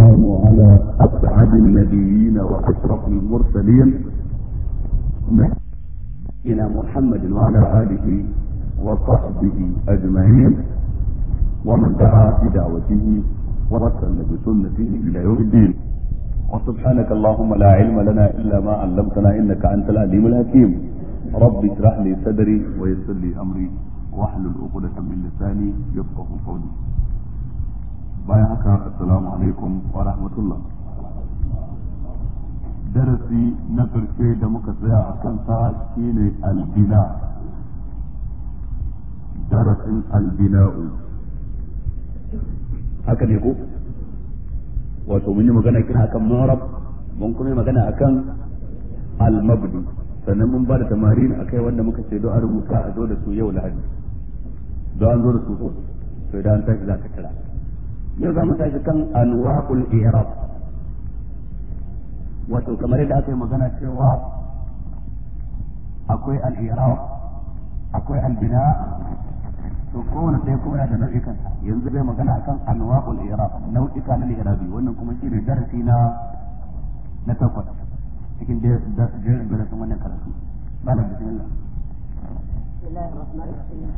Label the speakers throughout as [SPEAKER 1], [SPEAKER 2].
[SPEAKER 1] والسلام على أسعد النبيين وأشرف المرسلين إلى محمد وعلى آله وصحبه أجمعين ومن دعا بدعوته ورسل بسنته إلى يوم الدين وسبحانك اللهم لا علم لنا إلا ما علمتنا إنك أنت العليم الحكيم رب اشرح لي صدري ويسر لي أمري واحلل عقدة من لساني يفقه قولي bayan haka assalamu alaikum wa rahmatullah darasi na karshe da muka tsaya a kansa shine albina darasin albina'u haka ne ko wato mun yi magana kina akan marab mun kuma yi magana akan almabdu sannan mun ba da tamarin akai wanda muka ce don a rubuta a zo da su yau lahadi don an zo da su to idan an tashi za ka kira yau za mu tashi kan anwa'ul i'rab wato kamar yadda aka yi magana cewa akwai al-i'rab akwai al-bina to kowane ɗaya kuma yana da nau'ikan yanzu zai magana akan anwa'ul i'rab nau'ika na i'rabi wannan kuma shine darasi na na takwas cikin jerin darasin wannan karatu malam bismillah
[SPEAKER 2] بسم الله الرحمن الرحيم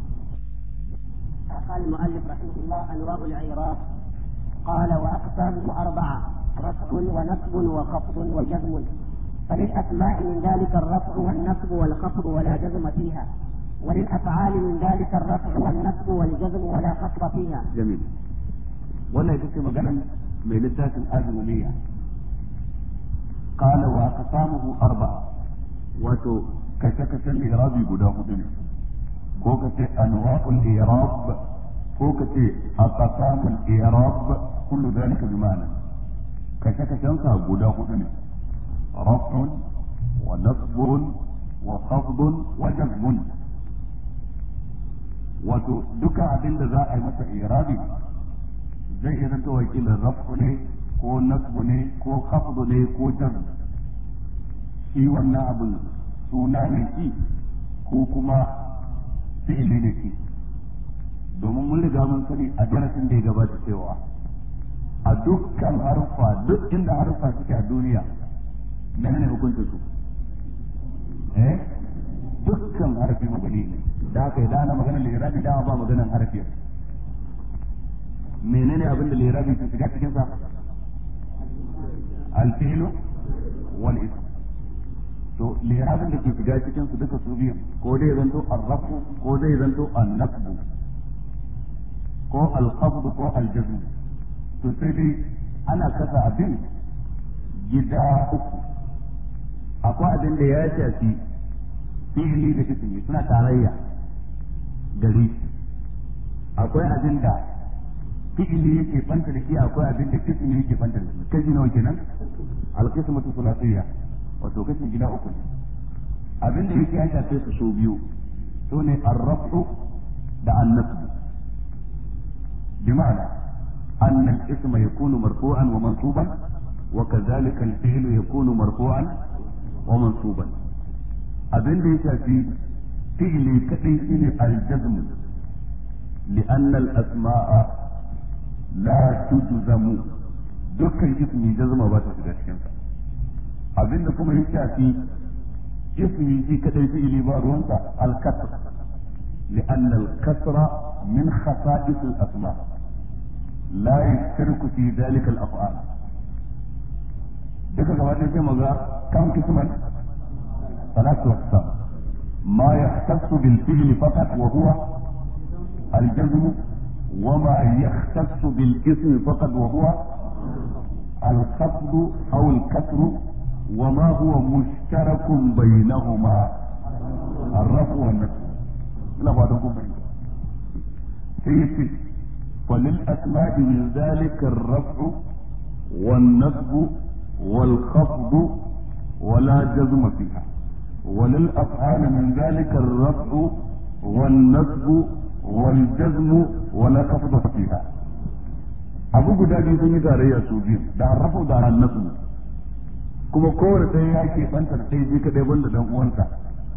[SPEAKER 2] قال المؤلف رحمه الله انواع الاعراب قال واقسامه اربعه رفع ونصب وخفض وجزم فللاسماء من ذلك الرفع والنصب والخفض ولا جزم فيها وللافعال من ذلك الرفع والنصب والجزم ولا خفض فيها.
[SPEAKER 1] جميل. ولا يتم مجالا من لذات الازمنيه. قال واقسامه اربعه. وتو كشكش الاعراب guda hudu ne. ko ka ce anwa'ul i'rab ko ka ce aqsamul i'rab kullu dhalika bi ma'ana kashe kashen sa guda hudu ne raf'un wa nasbun wa khafdun wa jazmun wato duka abin da za a yi masa i'rabi zai iya zanto wakilin raf'u ne ko nasbu ne ko khafdu ne ko jazm shi wannan abin suna ne shi ko kuma fi'ili ne shi domin mun riga mun sani a darasin da ya gabata cewa a dukkan harfa duk inda harfa suke a duniya mene ne hukuncin su eh dukkan harfi mabani ne da haka idan ana magana lirabi dama ba maganan harfi menene abin da lirabi ke shiga cikin sa al-fi'lu wal ism to lirabin da ke shiga cikin su duka su biyu ko dai zanto arrafu ko dai zanto annasbu ko alqabd ko aljazm to sai dai ana kasa abin gida uku akwai abin da ya shafi fi'ili da ismi suna tarayya gari akwai abin da fi'ili yake banta da shi akwai abin da ismi yake banta da shi kaji nawa kenan alqismatu thulathiyya wato kashin gida uku ne abin da yake ya shafe su so biyu su ne arrafu da annasu bi ma'ana أن الاسم يكون مرفوعا ومنصوبا وكذلك الفعل يكون مرفوعا ومنصوبا أبن ليس في فعل كثير الجزم لأن الأسماء لا تجزم دكا اسم جزم بات في abin da kuma ya shafi ismi shi kadai fi'ili ba ruwansa al-kasr لأن الكسر من خصائص الأسماء لا يشترك في ذلك الأفعال duka gaba ɗaya sai maza kan kisman salatu wasa ma yahtassu bil fi'li faqat wa huwa al jazm wa ma yahtassu bil ism faqat wa huwa al khafd aw al kasr وما هو مشترك بينهما الرفع والنصب لا بعدكم بين سيتي وللأسماء من ذلك الرفع والنصب والخفض ولا جزم فيها وللأفعال من ذلك الرفع والنصب والجزم ولا خفض فيها abu guda biyu sun yi tarayya su biyu da arrafu da annasu kuma kowane ɗaya ya ke banta da ɗaya shi kaɗai banda dan uwansa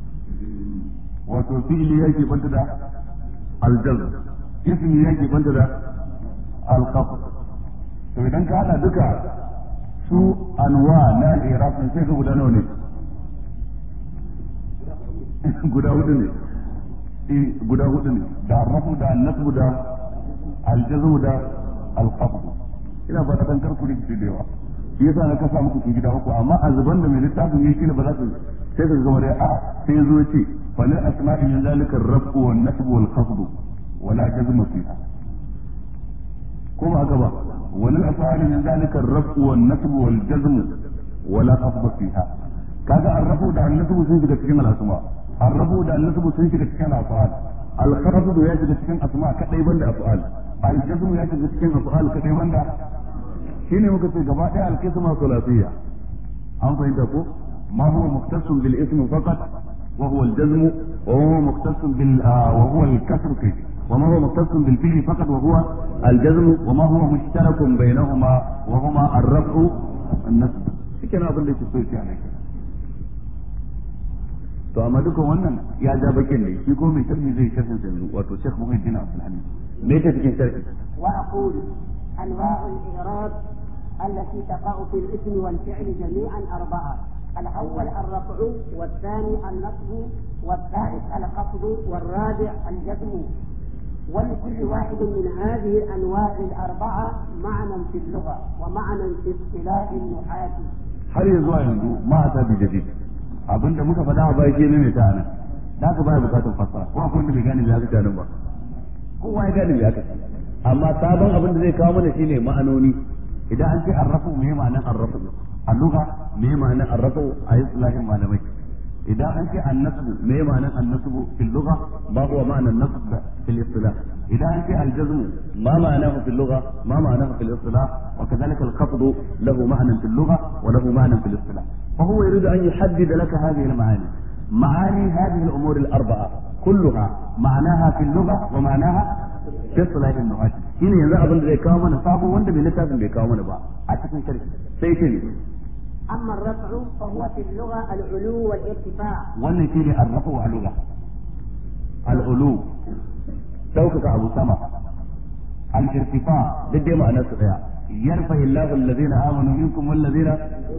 [SPEAKER 1] wato fi'ili ya ke banta da aljazm ismi ya ke banta da alqaf to idan ka hada duka su anwa na iraq sai ka guda nawa ne guda hudu ne guda hudu ne da arrafu da annasbu da aljazmu da alqabd ina ba dan karku da da yawa shi yasa na kasa muku su gida uku amma a zuban da mai littafin yake ne ba za su sai ka gama dai a sai ya zo ce fa lil asma'i min zalika ar-rafu wan nasbu wal khafd wala jazma fiha ko ba haka ba wal asma'i min zalika ar-rafu wan nasbu wal jazm wala khafd fiha kaga ar-rafu da an-nasbu sun shiga cikin al-asma ar-rafu da an-nasbu sun shiga cikin al-af'al al-khafd ya shiga cikin asma kadai banda af'al al-jazm ya shiga cikin af'al kadai banda shine muka ce gaba ɗaya al-qisma thulathiyya an fahimta ko ma huwa muktasun bil ism faqat wa huwa al-jazm wa huwa muktasun bil wa huwa al-kasr kai وما هو مختص بالفعل فقط وهو الجزم وما هو مشترك بينهما وهما الرفع والنصب shikenan abin da yake so ya ne to amma dukan wannan ya ja bakin ne shi ko mai sharhi zai sharhin sa yanzu wato Sheikh Muhammad Abdul Hamid me yake cikin sharhi
[SPEAKER 2] وأقول أنواع الإعراب التي تقع في الاسم والفعل جميعا أربعة الأول الرفع والثاني النصب والثالث الخفض والرابع الجزم ولكل واحد من هذه الأنواع الأربعة معنى في اللغة ومعنى في اصطلاح النحاة
[SPEAKER 1] har ya zuwa yanzu ma a tabi jadid abinda muka faɗa a baya ne mai ta nan da aka baya bukatar fassara ko akwai wanda bai gane me aka ce nan ba kowa ya gane me aka ce amma sabon abin da zai kawo mana shine ma'anoni idan an ce arrafu me ma'anan arrafu a lugha me ma'anan arrafu a islahin malamai idan an ce annasbu me ma'anan annasbu fil lugha ma huwa ma'anan nasb fil istilah idan an ce aljazmu ma ma'anahu fil lugha ma ma'anahu fil istilah wa kadhalika al khafd lahu ma'nan fil lugha wa lahu ma'nan fil istilah fa huwa yuridu an yuhaddid laka hadhihi al ma'ani معاني هذه الأمور الأربعة كلها معناها في اللغة ومعناها في اصطلاح النحاة هنا ينزع أظن ذي كامنا صعب وانت بلتاز ذي كامنا بقى أتكن شركة سيتني
[SPEAKER 2] أما الرفع فهو في اللغة العلو والارتفاع
[SPEAKER 1] wannan shi ne arrafu a lugha al'ulu ɗaukaka abu sama al-irtifa duk dai ma'anar su daya yarfa illahu allazina amanu minkum wallazina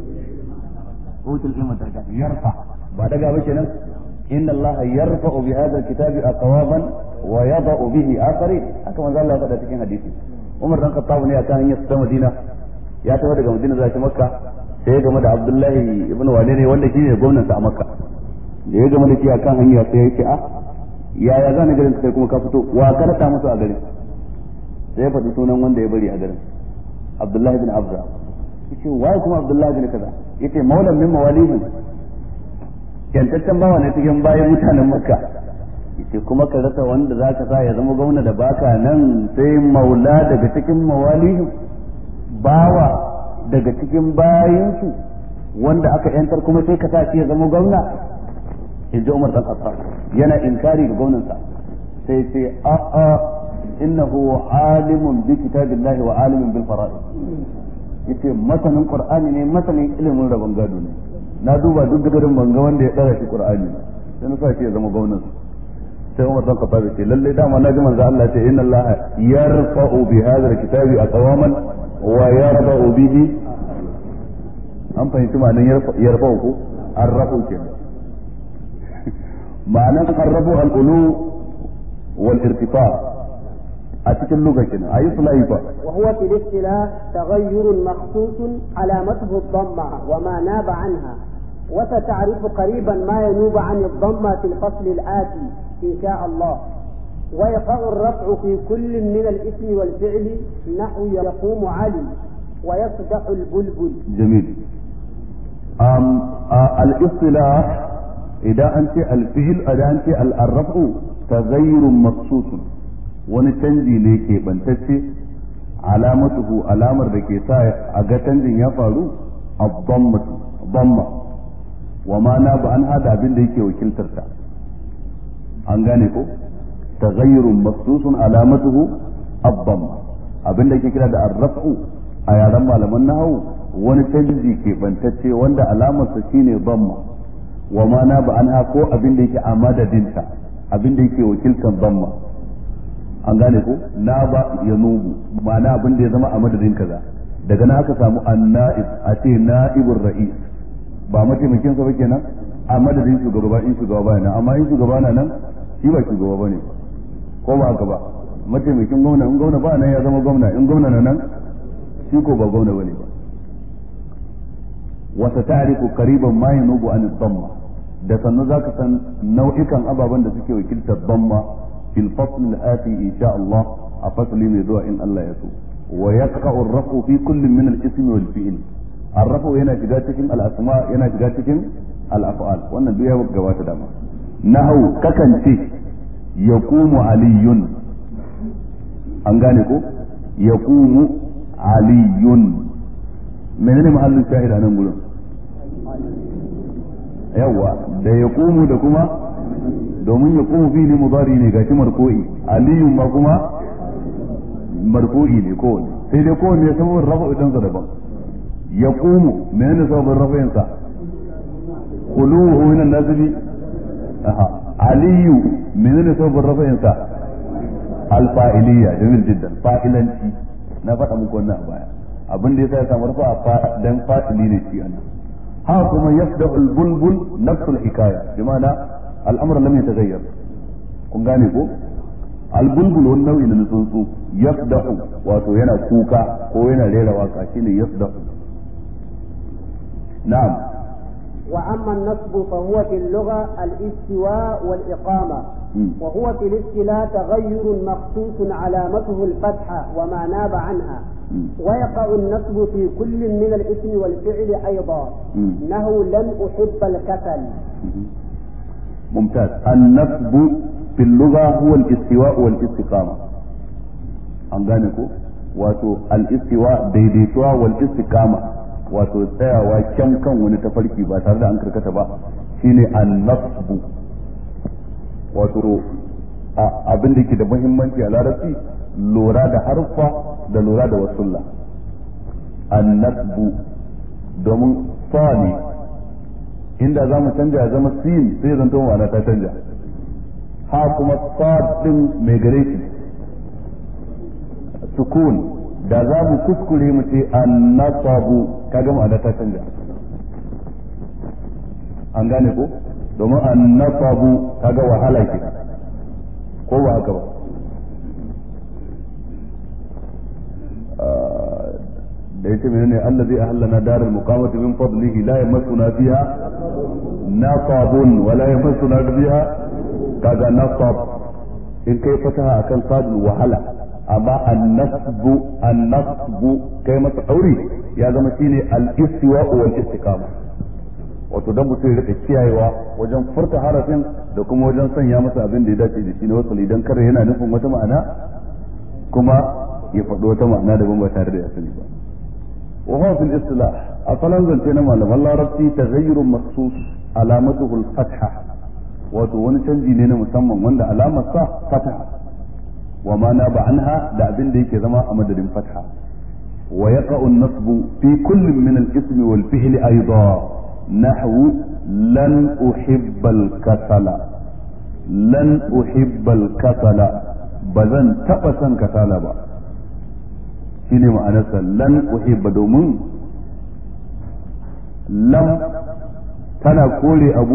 [SPEAKER 1] utul ilma daraja yarfa ba daga ba kenan inna allaha yarfa'u bi hadha al-kitabi aqwaman wa yada'u bihi akharin haka manzo Allah ya faɗa cikin hadisi Umar dan Khattab ne akan hanyar ta Madina ya taho daga Madina zuwa Makka sai ya game da Abdullahi ibn Wali ne wanda shine gwamnan sa a Makka da ya game da shi akan hanya sai ya ce a yaya za ni garin kai kuma ka fito wa ka rata musu a garin sai ya faɗi sunan wanda ya bari a garin Abdullahi bin Abza yace waye kuma Abdullahi bin kaza yace maulan min mawalihim yantaccen bawa ne cikin bayan mutanen Makka yace kuma ka rasa wanda zaka sa ya zama gwamna da baka nan sai maula daga cikin mawalihim bawa daga cikin bayansu wanda aka yantar kuma sai ka sa shi ya zama gwamna in ji Umar dan Khattab yana inkari ga gwamnansa sai ce a a innahu alimun bi kitabillahi wa alimun bil fara'id yace masanin qur'ani ne masanin ilimin rabon gado ne na duba duk garin banga wanda ya tsara shi qur'ani sai na sa shi ya zama gwamnansa sai Umar dan Khattab ce lalle dama na ji manzo Allah ce inna Allah yarfa'u bi hadha alkitabi aqwaman wa yarfa'u bihi an fahimci ma'anar yarfa'u ko arrafu kenan ma'anar arrafu al-ulu wal irtifa a cikin lugar kenan ayi sulai fa
[SPEAKER 2] وهو في الاصطلاح تغير مخصوص علامته الضمة وما ناب عنها وستعرف قريبا ما ينوب عن الضمة في الفصل الآتي إن شاء الله ويقع الرفع في كل من الاسم والفعل نحو يقوم علي ويصدح البلبل
[SPEAKER 1] جميل أم آه الاصطلاح إذا أنت الفعل إذا أنت الرفع تغير مخصوص wani canji ne ke bantacce alamatuhu alamar da ke sa a ga canjin ya faru a bamma wa ma na ba an hada abin da yake wakiltarta an gane ko taghayyurun maksusun alamatuhu abdamma abin da ke kira da arraf'u a yaren malaman nahawu wani canji ke bantacce wanda alamarsa shine bamma wa ma na ba an ha ko abin da yake a madadinta abin da yake wakiltar bamma an gane ko na ba ya nubu ma'ana abin da ya zama a madadin kaza daga nan aka samu anna'ib a ce na'ibur ra'is ba mataimakin sa ba kenan a madadin shugaba in shugaba ba nan amma in shugaba na nan shi ba shugaba bane ba ko ba haka ba mataimakin gwamna in gwamna ba nan ya zama gwamna in gwamna na nan shi ko ba gwamna bane ba wa sata'rifu qariban ma yanubu an dhamma da sannu zaka san nau'ikan ababen da suke wakiltar dhamma fil fasl al-ati insha Allah a fasli mai zuwa in Allah ya so wa yaqa'u ar-rafu fi kullin min al-ism wal fi'l ar-rafu yana shiga cikin al-asma yana shiga cikin al-af'al wannan duk ya gabata dama nahu kakance yaqumu aliyun an gane ko yaqumu aliyun menene mahallin shahid a nan gurin yawa da yaqumu da kuma domin yaqumu fili mudari ne gashi marfu'i aliyun ma kuma marfu'i ne kowanne sai dai kowanne ya sababin rafa idan sa daban yaqumu menene sababin rafa'in sa khuluhu min an-nasbi aha aliyu menene sababin rafa'in sa alfa'iliya jamil jiddan fa'ilanci na faɗa muku wannan a baya abin da yasa ya samu rufa dan fa'ili ne shi anan ha kuma yabda al-bulbul nafs al-hikaya bi ma'ana al-amr lam yataghayyar kun gane ko al-bulbul wani nau'i na tsuntsu yafdahu wato yana kuka ko yana rera waka shine yafdahu na'am
[SPEAKER 2] وأما النصب فهو في اللغة الاستواء والإقامة وهو في الاصطلاح تغير مخصوص علامته الفتحة وما ناب عنها ويقع النصب في كل من الاسم والفعل أيضا إنه لن أحب الكسل
[SPEAKER 1] ممتاز النصب في اللغة هو الاستواء والاستقامة an gane ko wato al-istiwa daidaituwa wal istiqama wato tsayawa kyan kan wani tafarki ba tare da an karkata ba shine an-nasbu wato abin da ke da muhimmanci a larabci lura da harfa da lura da wasulla an-nasbu domin fa ne inda za mu canja ya zama sin sai zanto ma'ana ta canja ha kuma sad din mai gare shi sukun da za mu kuskure mu ce annasabu kaga ma'ana ta canja an gane ko domin annasabu kaga wahala ke ko ba haka ba da yace menene allazi ahallana daral muqamati min fadlihi la yamassuna fiha nasabun wa la yamassuna fiha kaga nasab in kai fataha akan sadul wahala amma annasbu annasbu kai masa dauri ya zama shine al-istiwa wal istiqama wato dan mutum ya rika kiyayewa wajen furta harafin da kuma wajen sanya masa abin da ya dace da shi ne wasu idan kare yana nufin wata ma'ana kuma ya faɗo wata ma'ana daban ba tare da ya sani ba wa huwa fil istilah asalan zance na malaman larabci taghayyurun maksus alamatuhu al-fatha wato wani canji ne na musamman wanda alamar sa fataha wa ma na anha da abin da yake zama a madadin fatha wa yaqa'u an-nasbu fi kullin min al-ism wal fi'l aidan nahwu lan uhibba al-kasala lan uhibba al-kasala bazan taba son kasala ba shine ma'anarsa lan uhibba domin lam tana kore abu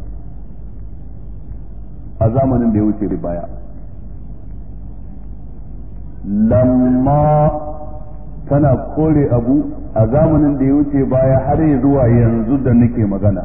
[SPEAKER 1] a zamanin da ya wuce baya lamma tana kore abu a zamanin da ya wuce baya har ya zuwa yanzu da nake magana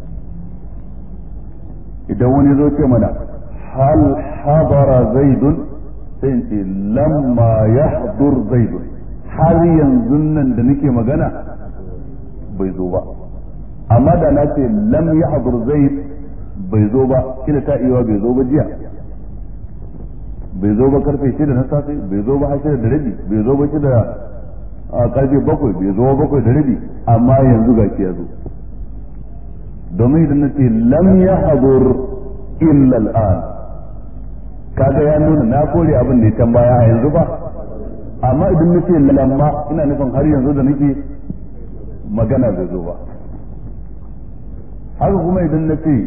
[SPEAKER 1] idan wani zo ce mana hal hadara zaidun sai in ce lamma yahdur zaidun har yanzu nan da nake magana bai zo ba amma da na ce lam yahdur zaid bai zo ba kila ta iya bai zo ba jiya bai zo ba karfe shida na safe bai zo ba har shida da rabi bai zo ba shida a karfe bakwai bai zo ba bakwai da rabi amma yanzu ga ya zo domin idan na ce lam ya hadur illa al'an kaga ya nuna na kore abin da ya can baya a yanzu ba amma idan na ce lamma ina nufin har yanzu da nake magana bai zo ba haka kuma idan na ce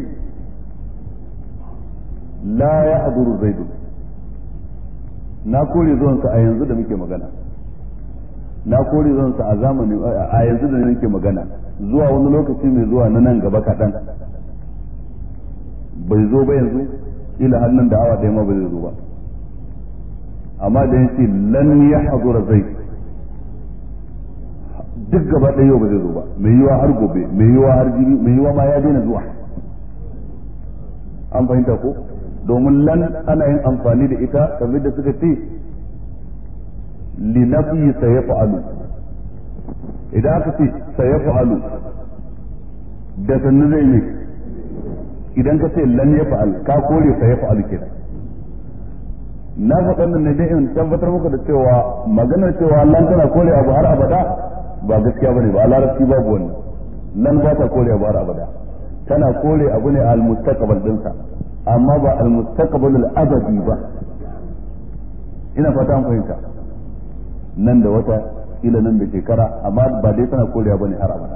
[SPEAKER 1] la ya haduru zaidu na kore zuwansa a yanzu da muke magana na kore zan sa a zamani a yanzu da nake magana zuwa wani lokaci mai zuwa na nan gaba kaɗan bai zo ba yanzu ila hannun da awa ɗaya ma ba zai zo ba amma da yace lan ya hazura zai duk gaba ɗaya yau ba zai zo ba mai yiwa har gobe mai yiwa har jibi mai yiwa ma ya daina zuwa an fahimta ko domin lan ana yin amfani da ita kamar da suka ce linafi sayafa'alu idan aka ce sayafa'alu da sannu zai ne idan ka ce lan ya fa'al ka kore sayafa'alu kenan na faɗa nan ne dai in tabbatar muku da cewa maganar cewa lan tana kore abu har abada ba gaskiya bane ba a larabci babu wannan lan ba ta kore abu har abada tana kore abu ne al mustaqbal dinsa amma ba al mustaqbal al abadi ba ina fata an fahimta nan da wata ila nan da shekara amma ba dai tana korewa bane har abada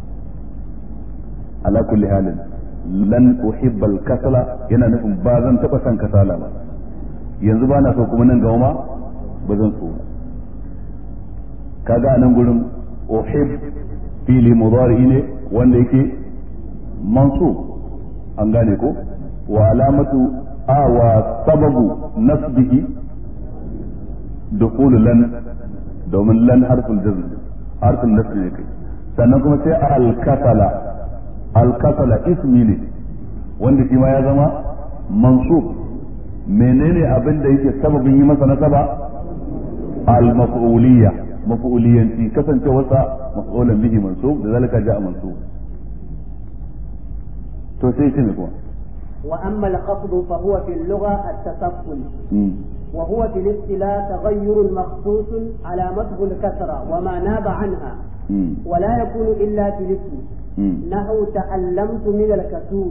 [SPEAKER 1] ala kulli halin lan uhibba al kasala yana nufin ba zan taba san kasala ba yanzu ba na so kuma nan gaba ma ba zan so ba kaga nan gurin uhib fili mudari ne wanda yake mansub an gane ko wa alamatu a wa sababu nasbihi dukhul lan domin lan harful jazm harful nasb ne kai sannan kuma sai al-kasala al-kasala ismi ne wanda shi ma ya zama mansub menene abin da yake sababin yi masa nasaba al-maf'uliyya maf'uliyanci kasance wasa maf'ulan bihi mansub da zalika ja'a mansub to sai shi ne kuma
[SPEAKER 2] وأما الخفض فهو في اللغة التسفل وهو في الاصطلاح تغير مخصوص علامته الكثرة وما ناب عنها ولا يكون إلا في الاسم نحو تألمت من الكسول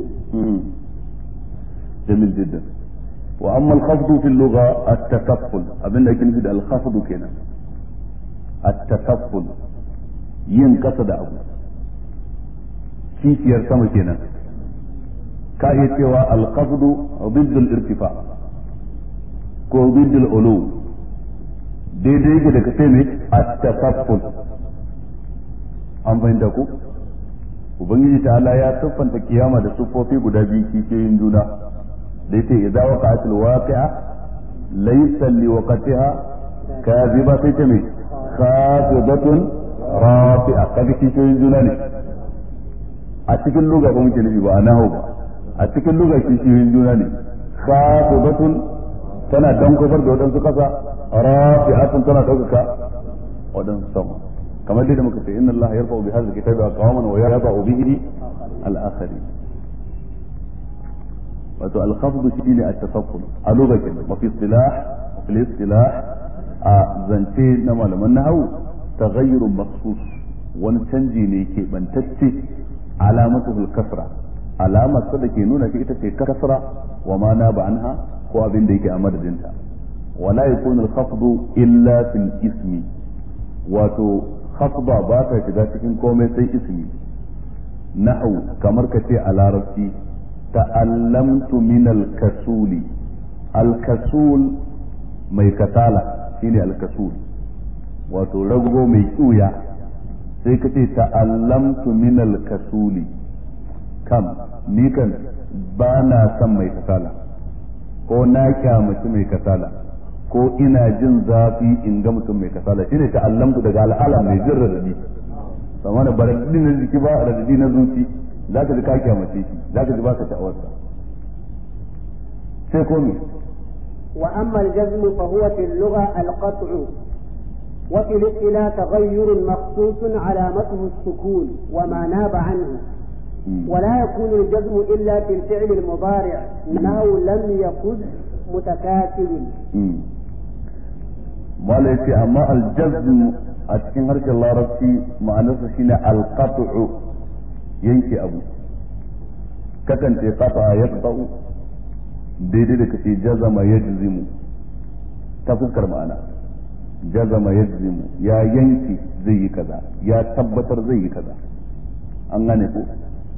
[SPEAKER 1] جميل جدا وأما الخفض في اللغة التكفل أبن لكن في الخفض كنا التكفل ينقصد أبو كيف sama kenan ka iya cewa alqasdu ضد الارتفاع ko ضد العلو daidai yake da kace ne at-tasafful an fahimta ku ubangiji ta'ala ya siffanta kiyama da siffofi guda biyu kishiyoyin juna da yace idza waqa'atil waqi'a laysa liwaqatiha kadhiba sai ta me khafidatun rafi'a kaga kishiyoyin juna ne a cikin lugha ba muke nufi ba a nahu ba a cikin lugha kishiyoyin juna ne khafidatun tana dankofar da waɗansu ƙasa rafi'atun tana ɗaukaka waɗansu sama kamar dai da muka ce inna Allah yarfa'u bi hadhihi kitabi aqwaman wa yarfa'u bihi al-akharin wato al-khafd shine at-tasafful a lokacin wa fi istilah wa fi istilah a zance na malaman nahwu taghayyurun makhsus wani canji ne ke bantacce alamatu al-kasra alamar sa da ke nuna shi ita ce kasra wa ma na ba anha ko abin da yake a madadinta wala yakunu al-khafdu illa fil ismi wato khafda ba ta shiga cikin komai sai ismi na'u kamar ka ce a larabci ta'allamtu min al-kasuli al-kasul mai kasala shine al-kasul wato rago mai kiuya sai ka ce ta'allamtu min al-kasuli kam ni kan ba na son mai kasala ko na kyamaci mai kasala ko ina jin zafi in ga mutum mai kasala shine ta'allamtu daga al'ala mai jin radadi sama da baradadi na jiki ba radadi na zuci za ka ji ka kyamace shi za ka ji ba ka sha'awarsa sai ko me
[SPEAKER 2] وأما الجزم فهو في اللغة القطع وفي الاصطلاح تغير مخصوص علامته السكون وما ناب عنه ولا يكون الجزم إلا في الفعل المضارع إنه لم يكن متكاسل
[SPEAKER 1] wala yace amma aljazm a cikin harshen larabci ma'anarsa shine alqat'u yanke abu kakan ce qata yaqta'u daidai da kace jazama yajzimu ta fuskar ma'ana jazama yajzimu ya yanke zai yi kaza ya tabbatar zai yi kaza an gane ko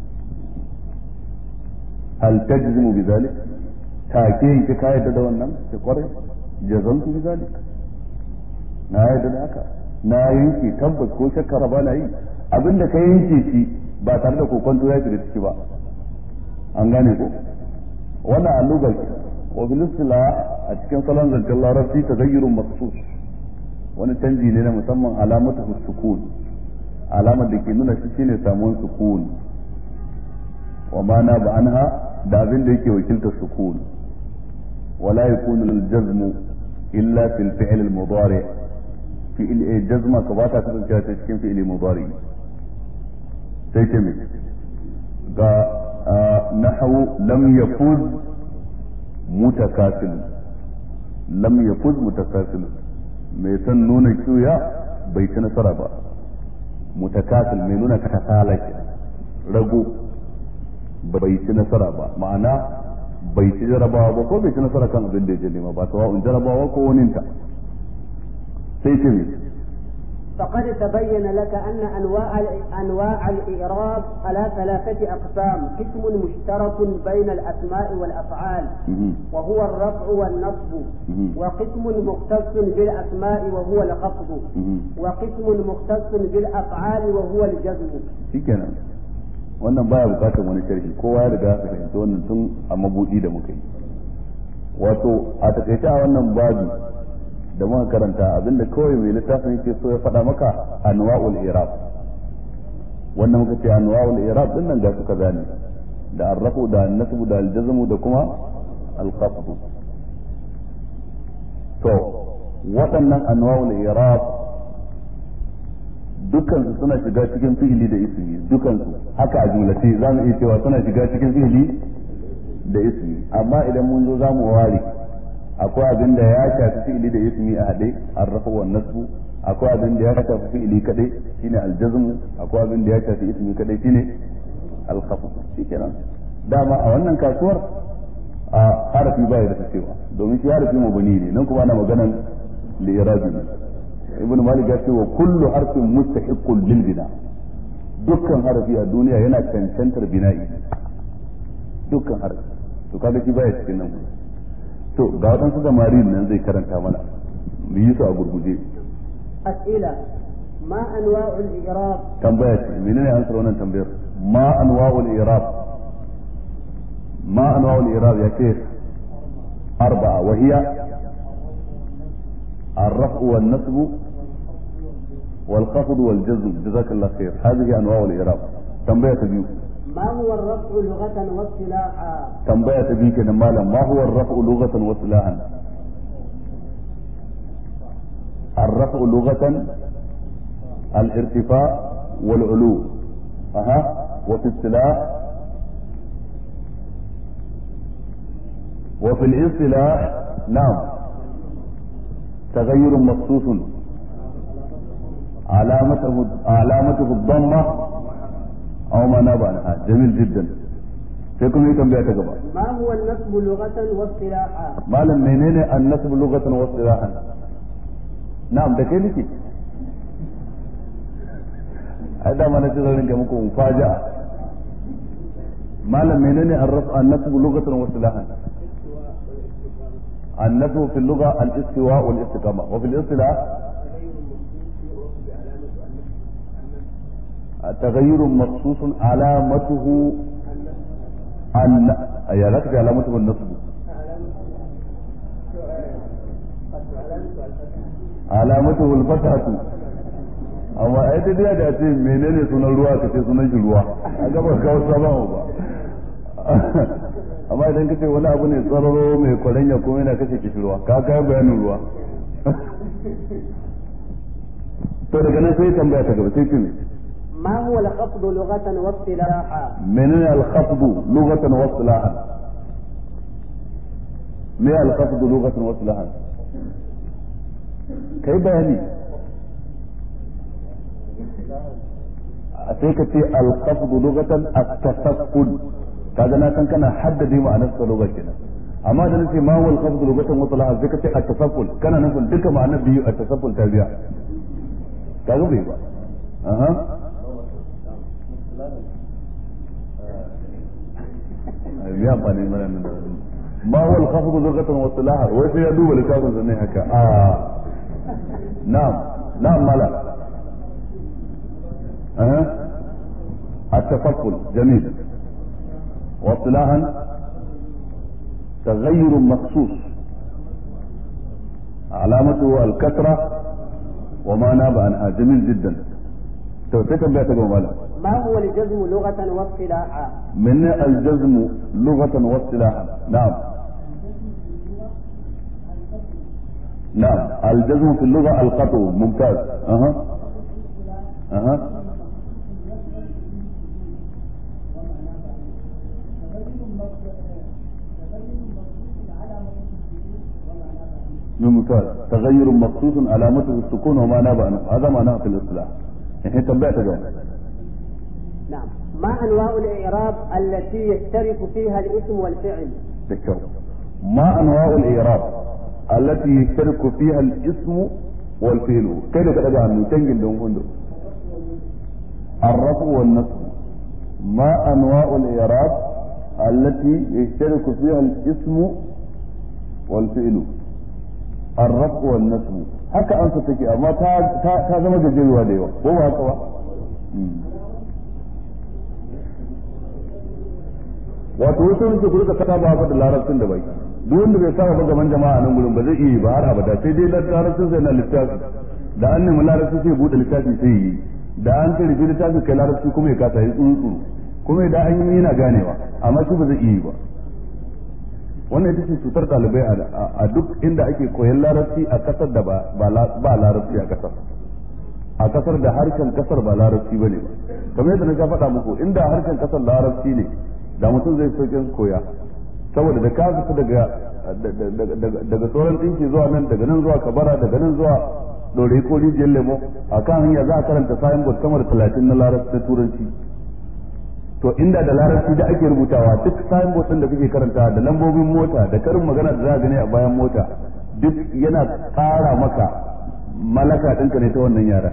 [SPEAKER 1] hal tajzimu bidhalik take yanke ka yadda da wannan ke kwarai jazamtu bidhalik na yadda da haka na yanke tabbas ko shakka ba na yi abinda ka yanke shi ba tare da kokonto ya shiga ciki ba an gane ko wannan allugar wa bil a cikin salon zancen larabci tagayyurun maksus wani canji ne na musamman alamatu sukun alamar da ke nuna shi shine samuwar sukun wa mana ba anha da abin da yake wakiltar sukun wala yakunu al-jazmu illa fil fi'l al-mudari fi'l jazma ka bata kasance ta cikin fi'l mudari sai ce me ga nahwu lam yafuz mutakasil lam yafuz mutakasil mai san nuna kiyoya bai ci nasara ba mutakasil mai nuna kasala ke rago bai ci nasara ba ma'ana bai ci jarabawa ba ko bai ci nasara kan abin da ya je nema ba sawa'un jarabawa ko waninta sai ce ne
[SPEAKER 2] فقد تبين لك أن أنواع أنواع الإعراب على ثلاثة أقسام قسم مشترك بين الأسماء والأفعال وهو الرفع والنصب وقسم مختص بالأسماء وهو الخفض وقسم مختص بالأفعال وهو الجزم
[SPEAKER 1] شكرا wannan baya bukatar wani sharhi kowa ya riga ya fahimci wannan tun a mabudi da muka yi wato a takaice a wannan babu da muka karanta abinda kawai mai littafin yake so ya faɗa maka anwa'ul irab wannan muka ce anwa'ul irab din nan ga suka gane da arrafu da nasbu da aljazmu da kuma alqasd to waɗannan anwa'ul irab dukkan su suna shiga cikin fi'ili da ismi dukkan su haka a jumlace za mu iya cewa suna shiga cikin fi'ili da ismi amma idan mun zo za mu ware akwai abin da ya shafi fi'ili da ismi a haɗe arrafa wa nasbu akwai abin da ya shafi fi'ili kadai shine aljazm akwai abin da ya shafi ismi kadai shine alkhafd shikenan dama a wannan kasuwar a harafi ba ya da cewa domin shi harafi mabani ne nan kuma ana maganan li'irabi ibn malik ya ce wa kullu harfin mustahiqqun lil bina dukkan harafi a duniya yana cancantar bina'i dukkan harafi to kaga shi baya cikin nan to ga waɗansu samari nan zai karanta mana mu yi su a gurguje
[SPEAKER 2] أسئلة ما أنواع الإعراب
[SPEAKER 1] tambaya ce menene ansar wannan tambayar ma anwa'ul i'rab ma anwa'ul i'rab ya ce arba'a wa hiya الرفع والنصب والخفض والجزم جزاك الله خير هذه انواع الاعراب تنبيه تبيو
[SPEAKER 2] ما هو الرفع لغة واصطلاحا
[SPEAKER 1] تنبيه تبيو كده مالا ما هو الرفع لغة واصطلاحا الرفع لغة الارتفاع والعلو أها وفي اصطلاح وفي الاصطلاح نعم تغير مخصوص علامته علامته الضمة أو ما ناب عنها جميل جدا سيكون هي تنبيه تقبع
[SPEAKER 2] ما هو النصب لغة واصطلاحا
[SPEAKER 1] ما لم منين النسب لغة واصطلاحا نعم ده كده نسي هذا ما نتظر لك مكو مفاجأة ما لم منين النسب لغة واصطلاحا النسب في اللغة الاستواء والاستقامة وفي الاصطلاح تغير مخصوص علامته أن يا لك علامته النصب علامته الفتحة amma ai dai da da ce menene sunan ruwa ka ce sunan shi ruwa a gaba kawo sabon ba amma idan ka ce wani abu ne tsararo mai kwaranya kuma yana kashe kishirwa ka kai bayanin ruwa to daga nan sai tambaya ta gaba sai ce ne
[SPEAKER 2] ما هو الخفض لغة واصطلاحا
[SPEAKER 1] menene al-khafd lughatan wa istilahan me al-khafd lughatan wa istilahan kai bayani sai ka ce al-khafd lughatan at-tasaqqul kaga na san kana haddade ma'anar sa lugha kenan amma da nace ma huwa al-khafd lughatan wa istilahan sai ka ce at-tasaqqul kana nufin duka ma'anar biyu at-tasaqqul ta biya kaga bai ba aha ya amfani mana nan da ma huwa al-khafd lughatan wa istilahan wai sai ya duba littafin sa ne haka a na'am na'am mala eh التفضل جميل واصطلاحا تغير مخصوص علامته الكثرة وما ناب عنها جميل جدا توفيق بها تقول
[SPEAKER 2] ما هو الجزم لغة واصطلاحا
[SPEAKER 1] من الجزم لغة واصطلاحا نعم نعم الجزم في اللغة القطع ممتاز أها أها ممتاز تغير مخصوص علامته السكون وما ناب عنه هذا معناه في الاصطلاح الحين تنبأت جواب
[SPEAKER 2] نعم ما أنواع الإعراب التي يشترك فيها الاسم والفعل
[SPEAKER 1] بالشوق ما انواع الاعراب التي يشترك فيها الاسم والفعل كيف تدعى انه تنجل دون هندو الرفع والنصب ما انواع الاعراب التي يشترك فيها الاسم والفعل الرفع والنصب haka an su take amma ta ta zama gajeruwa da yawa ko ba haka ba wato wasu wani ku rika kasa ba da larabcin da bai duk wanda bai saba ba gaban jama'a nan gurin ba zai iya ba har abada sai dai larabcin sai na littafi da an nemi larabci sai bude littafi sai yi da an ta rufe littafi kai larabci kuma ya kasa yi tsuru kuma idan an yi yana ganewa amma shi ba zai iya ba wannan ita ce cutar ɗalibai a duk inda ake koyan larabci a kasar da ba larabci a kasar a kasar da harshen kasar ba larabci ba ne ba kamar yadda na ga faɗa muku inda harshen kasar larabci ne da mutum zai sauƙin koya saboda da ka fita daga daga sauran ɗinki zuwa nan daga nan zuwa kabara daga nan zuwa ɗore ko rijiyar lemo a kan hanya za a karanta sayan bot sama da talatin na larabci na turanci to inda da larabci da ake rubutawa duk sayan bot ɗin da kake karanta da lambobin mota da karin magana da za a gani a bayan mota duk yana ƙara maka malaka ɗinka ne ta wannan yara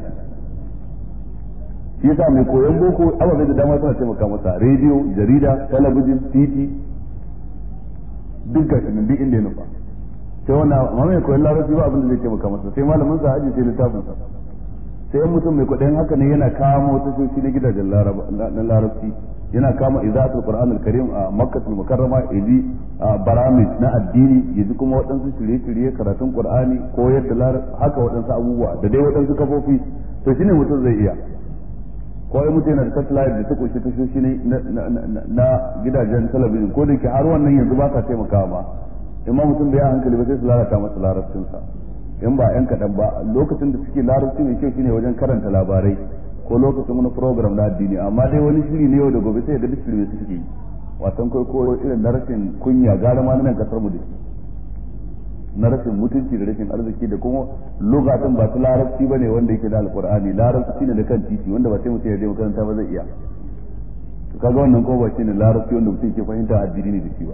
[SPEAKER 1] shi yasa mai koyon boko ababai da dama suna taimaka masa rediyo jarida talabijin titi duk gashi nan duk inda ya nufa sai wannan amma mai koyon larabci ba abin da zai taimaka masa sai malamin sa aji sai littafin sa sai yan mutum mai kwaɗayin haka ne yana kamo tashoshi na gidajen na larabci yana kama izatul qur'an al-karim a makkatul mukarrama yaji baramij na addini yaji kuma waɗansu shirye-shirye karatun qur'ani ko yadda haka waɗansu abubuwa da dai waɗansu kafofi to shine mutum zai iya ko ai mutum yana da satellite da ta kunshi tashoshi ne na gidajen talabijin ko da ke har wannan yanzu ba ka taimakawa ma in ma mutum bai hankali ba sai su lalata masa larabcinsa in ba yan kaɗan ba lokacin da suke larabci mai kyau shine wajen karanta labarai ko lokacin wani program na addini amma dai wani shiri ne yau da gobe sai ga duk shirme suke yi wasan ko irin na rashin kunya gara ma nan kasar mu da na rashin mutunci da rashin arziki da kuma lugatun ba su larabci ba ne wanda yake da alkur'ani larabci ne da kan titi wanda ba sai mutum ya je makaranta ba zai iya to kaga wannan ko ba shine larabci wanda mutum ke fahimta addini ne da shi ba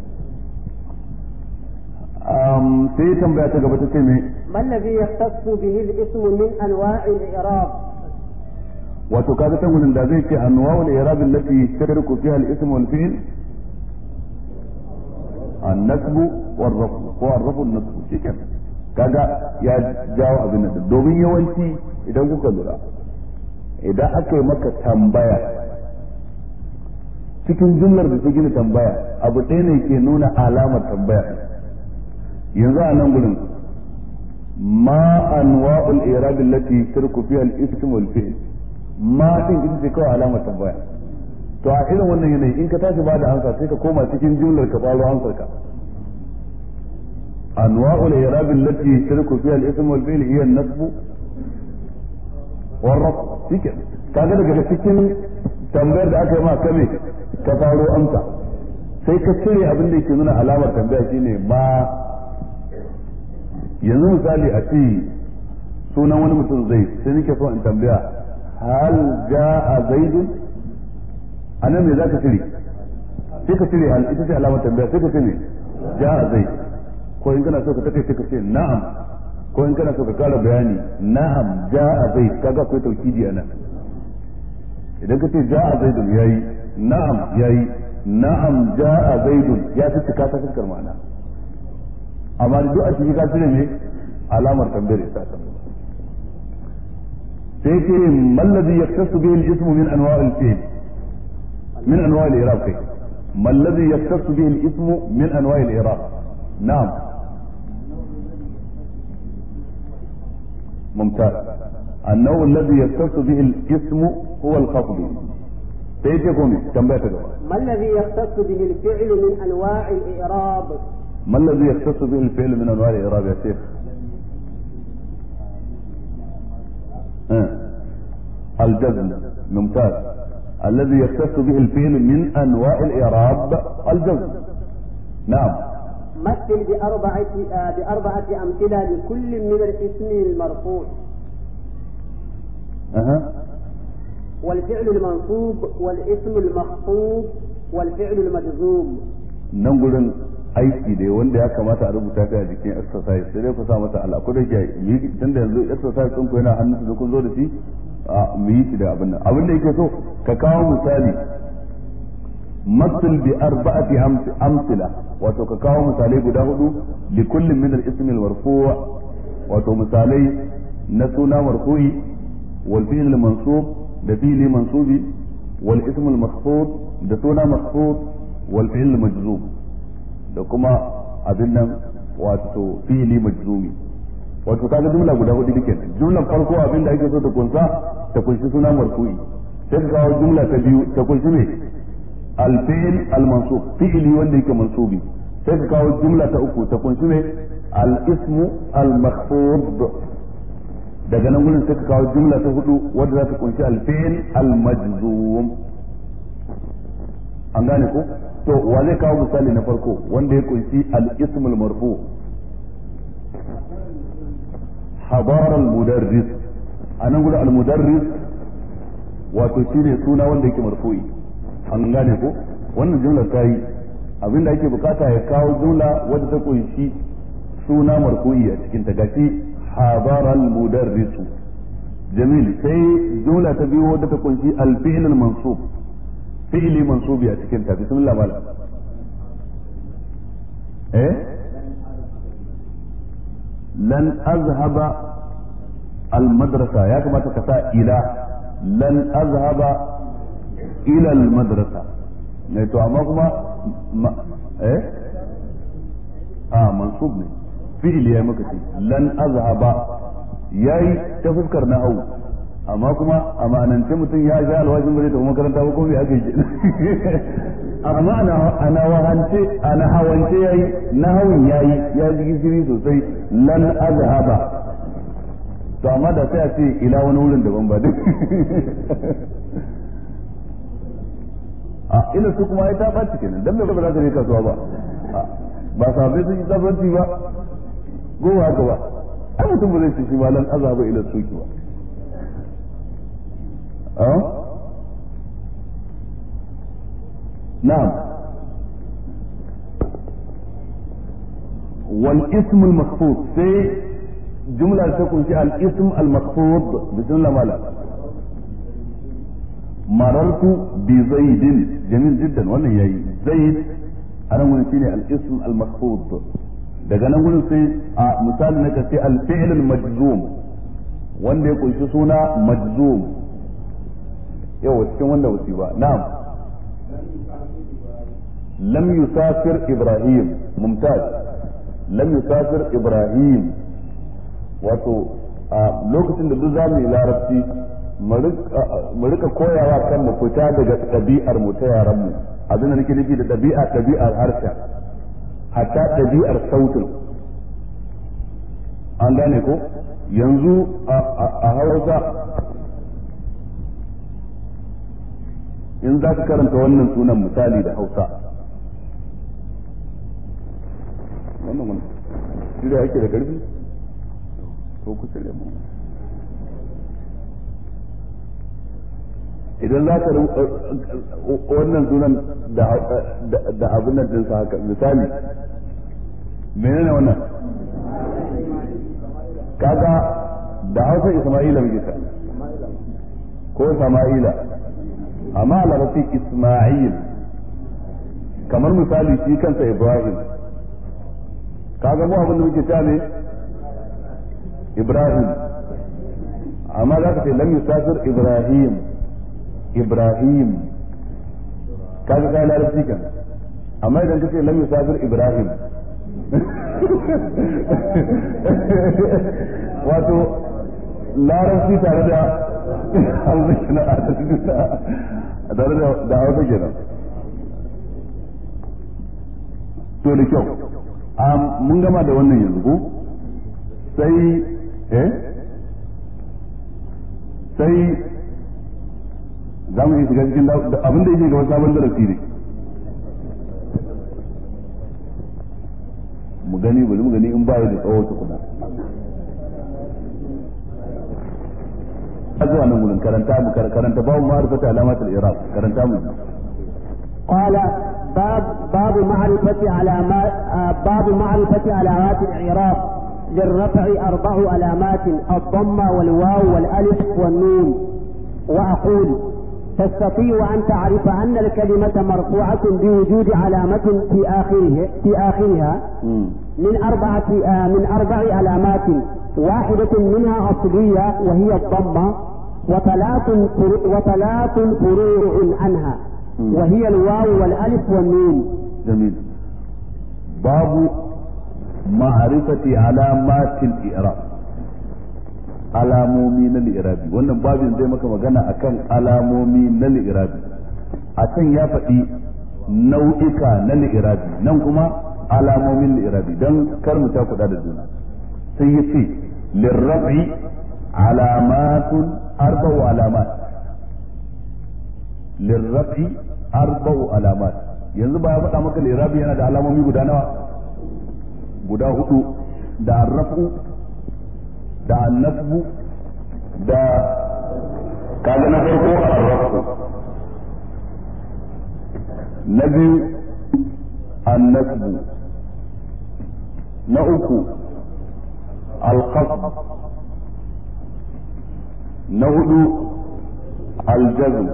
[SPEAKER 1] um sai tambaya ta gaba ta ce me
[SPEAKER 2] ما الذي يختص به الاسم من انواع الاعراب
[SPEAKER 1] wato kaga ta gurin da zai ce anwa'ul i'rab allati yashtaruku fiha al-ism wal fi'l النسب والرفع ko الرفع النسب shiken kaga ya jawo abin nan domin yawanci idan kuka lura idan aka yi maka tambaya cikin jumlar da ta gina tambaya abu ɗaya ne ke nuna alamar tambaya yanzu a nan gurin ma anwa'ul i'rab allati tarku fiha al-ism wal fi'l ma din ita ce kawai alamar tambaya to a irin wannan yanayi in ka tashi ba da ansa sai ka koma cikin jumlar ka faro ansar ka anwa'ul i'rab allati yashtaruku fiha al-ism wal fi'l hiya an-nasb wal raf shike kaga daga cikin tambayar da aka yi ma kame ka faro amsa sai ka cire abin da yake nuna alamar tambaya shine ma yanzu misali a ce sunan wani mutum zai sai nake so in tambaya hal ja'a zaidun anan me zaka cire sai ka cire hal ita ce alamar tambaya sai ka ce me ja'a zaid ko in kana so ka take sai ka ce na'am ko in kana so ka kara bayani na'am ja'a zaid kaga akwai taukidi anan idan ka ce ja'a zaidun yayi na'am yayi na'am ja'a zaidun ya fi cika ta fuskar ma'ana amma duk a cikin ka cire ne alamar tambayar ita ta sai ce mallazi yaktasu bihi al-ismu min anwa' al-fi'l min anwa' al-i'rab kai mallazi yaktasu bihi al-ismu min anwa' al-i'rab na'am ممتاز النوع الذي يختص به الاسم هو الخفض سيجيكم كم بيت
[SPEAKER 2] ما الذي يختص به الفعل من انواع الاعراب
[SPEAKER 1] ما الذي يختص به الفعل من انواع الاعراب يا شيخ آه. الجزم ممتاز الذي يختص به الفعل من انواع الاعراب الجزم نعم
[SPEAKER 2] مثل بأربعة آه بأربعة أمثلة لكل من الاسم المرفوع
[SPEAKER 1] أها
[SPEAKER 2] والفعل المنصوب والاسم المخفوض والفعل المجزوم
[SPEAKER 1] nan gurin aiki dai wanda ya kamata a rubuta ta a jikin exercise sai dai ku sa mata Allah ko da ke yi tunda yanzu exercise ɗin ku yana hannun da kun zo da shi a mu yi shi da abin nan abin da yake so ka kawo misali مثل بأربعة أمثلة wato ka kawo misalai guda hudu li kullum min al-ism al-marfu' wato misalai na suna marfu'i wal fi'l al-mansub da fi'li mansubi wal ism al-makhfud da suna makhfud wal fi'l majzum da kuma abin nan wato fi'li majzumi wato kaga jumla guda hudu dike jumlan farko abin da ake so ta kunsa ta kunshi suna marfu'i sai ka kawo jumla ta biyu ta kunshi me الفعل المنصوب فعلي wanda yake mansubi sai ka kawo jumla ta uku ta kunshi ne al-ismu al-makhfud daga nan gurin sai ka kawo jumla ta hudu wanda za ta kunshi al-fi'l al-majzum an gane ko to wa zai kawo misali na farko wanda ya kunshi al-ismu al-marfu hadara al-mudarris anan gurin al-mudarris wato shine suna wanda yake marfu'i an gane ko wannan jumlar ta yi abinda ake bukata ya kawo jumla wadda ta kunshi suna marfu'i a cikin ta gashi hadaral mudarrisu jamil sai jumla ta biyu wadda ta kunshi al-fi'l al-mansub fi'li mansubi a cikin ta bismillah malam eh lan azhaba al-madrasa ya kamata ka sa ila lan azhaba ila al-madrasa ne to amma kuma eh ah mansub ne fi'il ya maka ce lan azhaba yayi ta fuskar nahwu amma kuma amanance mutum ya ga alwajin bare ta makaranta ba ko bai aka yi amma ana ana wahance ana hawance yayi nahwun yayi ya ji gishiri sosai lan azhaba to amma da sai a ce ila wani wurin daban ba duk a ina su kuma ai ta ɓaci kenan dan me ba za ka je kasuwa ba ba sabai sun yi tsafanci ba goma haka ba ai mutum ba zai ci shi ba lan azaba ila suki ba a na'am wal ism al makhfud sai jumla ta kunshi al ism al makhfud bismillah mala marartu bi zaidin jamil jiddan wannan yayi zaid anan gurin shine al-ism al-mahfuz daga nan gurin sai a misali na kace al-fi'l al-majzum wanda ya kunshi suna majzum yau cikin wanda wasi ba na'am lam yusafir ibrahim mumtaz lam yusafir ibrahim wato a lokacin da duk zamu yi larabci mu rika koyawa kan mu fita daga ɗabi'ar mu ta yaran mu abin da nake nufi da ɗabi'a ɗabi'ar harshen hatta ɗabi'ar sautin an gane ko yanzu a hausa in za ka karanta wannan sunan misali da hausa wannan wani shirya ake da ƙarfi ko ku shirya mu idan za ka wannan sunan da abin nan ɗinsa haka misali menene wannan kaga da hausa isma'ila muke ta ko sama'ila amma a larabci isma'il kamar misali shi kansa ibrahim kaga mu abin da muke ta ne ibrahim amma za ka ce lam yusafir ibrahim ibrahim kaga kai larabci kan amma idan ka ce lam yusafir ibrahim wato larabci tare da hausa kenan a tare da hausa kenan to da kyau mun gama da wannan yanzu ko sai eh sai za mu yi shiga cikin abin da yake gaba sabon darasi ne mu gani bari mu gani in baya da tsawo tukuna zuwa nan gurin karanta mu karanta babu ma'arifata alamatul iraq karanta mu
[SPEAKER 2] قال باب باب معرفة علامات باب معرفة علامات الإعراب للرفع أربع علامات الضمة والواو والألف والنون وأقول تستطيع أن تعرف أن الكلمة مرفوعة بوجود علامة في آخره في آخرها من أربعة من أربع علامات واحدة منها أصلية وهي الضمة وثلاث وثلاث فروع عنها وهي الواو والألف والنون
[SPEAKER 1] جميل باب معرفة علامات الإعراب alamomi na li'irabi wannan babin zai maka magana akan alamomi na li'irabi a can ya faɗi nau'ika na li'irabi nan kuma alamomin li'irabi don kar mu ta kuɗa da juna sai ya ce lirrabi alamatun arba'u alamat lirrafi arba'u alamat yanzu ba ya faɗa maka lirabi yana da alamomi guda nawa guda hudu da arrafu da annasbu da kaga na farko arrafu na biyu annasbu na uku alqasb na hudu aljazm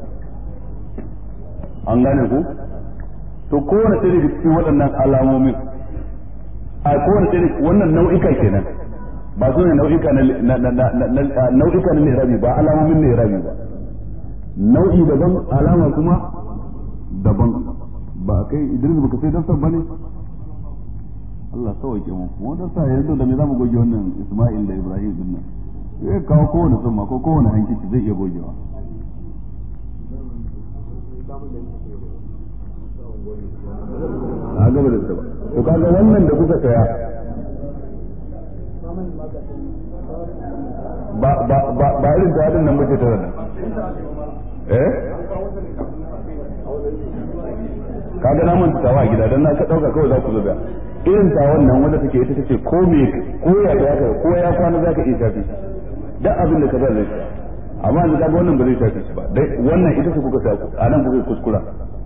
[SPEAKER 1] an gane ku to kowane ɗaya daga cikin waɗannan alamomin a kowane ɗaya wannan nau'ika kenan ba su ne nau'ika na nau'ika na lirabi ba alamomin lirabi ba nau'i daban alama kuma daban ba kai Idris baka sai dan bane Allah sauke mu mu dan sa yanzu da me zamu goge wannan Isma'il da Ibrahim din nan sai kawo kowane summa ko kowane hankici zai iya gogewa a gaba da ba to kaga wannan da kuka saya ba ba ba ba irin da hadin nan bace ta wannan eh kaga na mun tawa a gida dan na ka dauka kawai za ku zuba irin ta wannan wanda take ita take ko me ko ya da ka ko ya kwana zaka iya shafi duk abin da ka zai zai amma yanzu kaga wannan ba zai shafi shi ba dai wannan ita ce kuka sa a nan kuka kuskura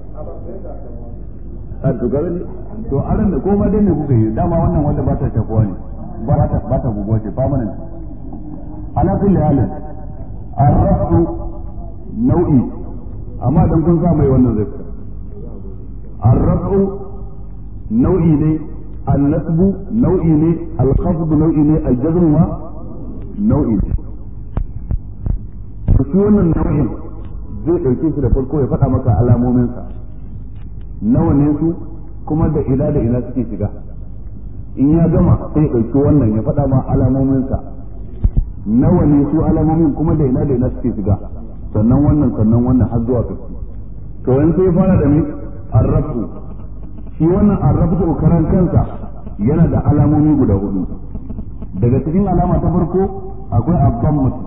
[SPEAKER 1] a to ga to aran da koma dai ne kuka yi dama wannan wanda ba ta shafuwa ne ba ta ba ta guguwa ce permanent ala kulli halin arrafu nau'i amma dan kun sa mai wannan zai fita arrafu nau'i ne annasbu nau'i ne alkhafdu nau'i ne aljazm ma nau'i ne to shi wannan nau'in zai dauke shi da farko ya faɗa maka alamominsa nawa ne su kuma da ina da ina suke shiga in ya gama sai ya ɗauki wannan ya faɗa ma alamominsa nawa ne su alamomin kuma da ina da ina suke shiga sannan wannan sannan wannan har zuwa kashi to yanzu sai fara da mi arrafu shi wannan arrafu karan kansa yana da alamomi guda hudu daga cikin alama ta farko akwai abban mutum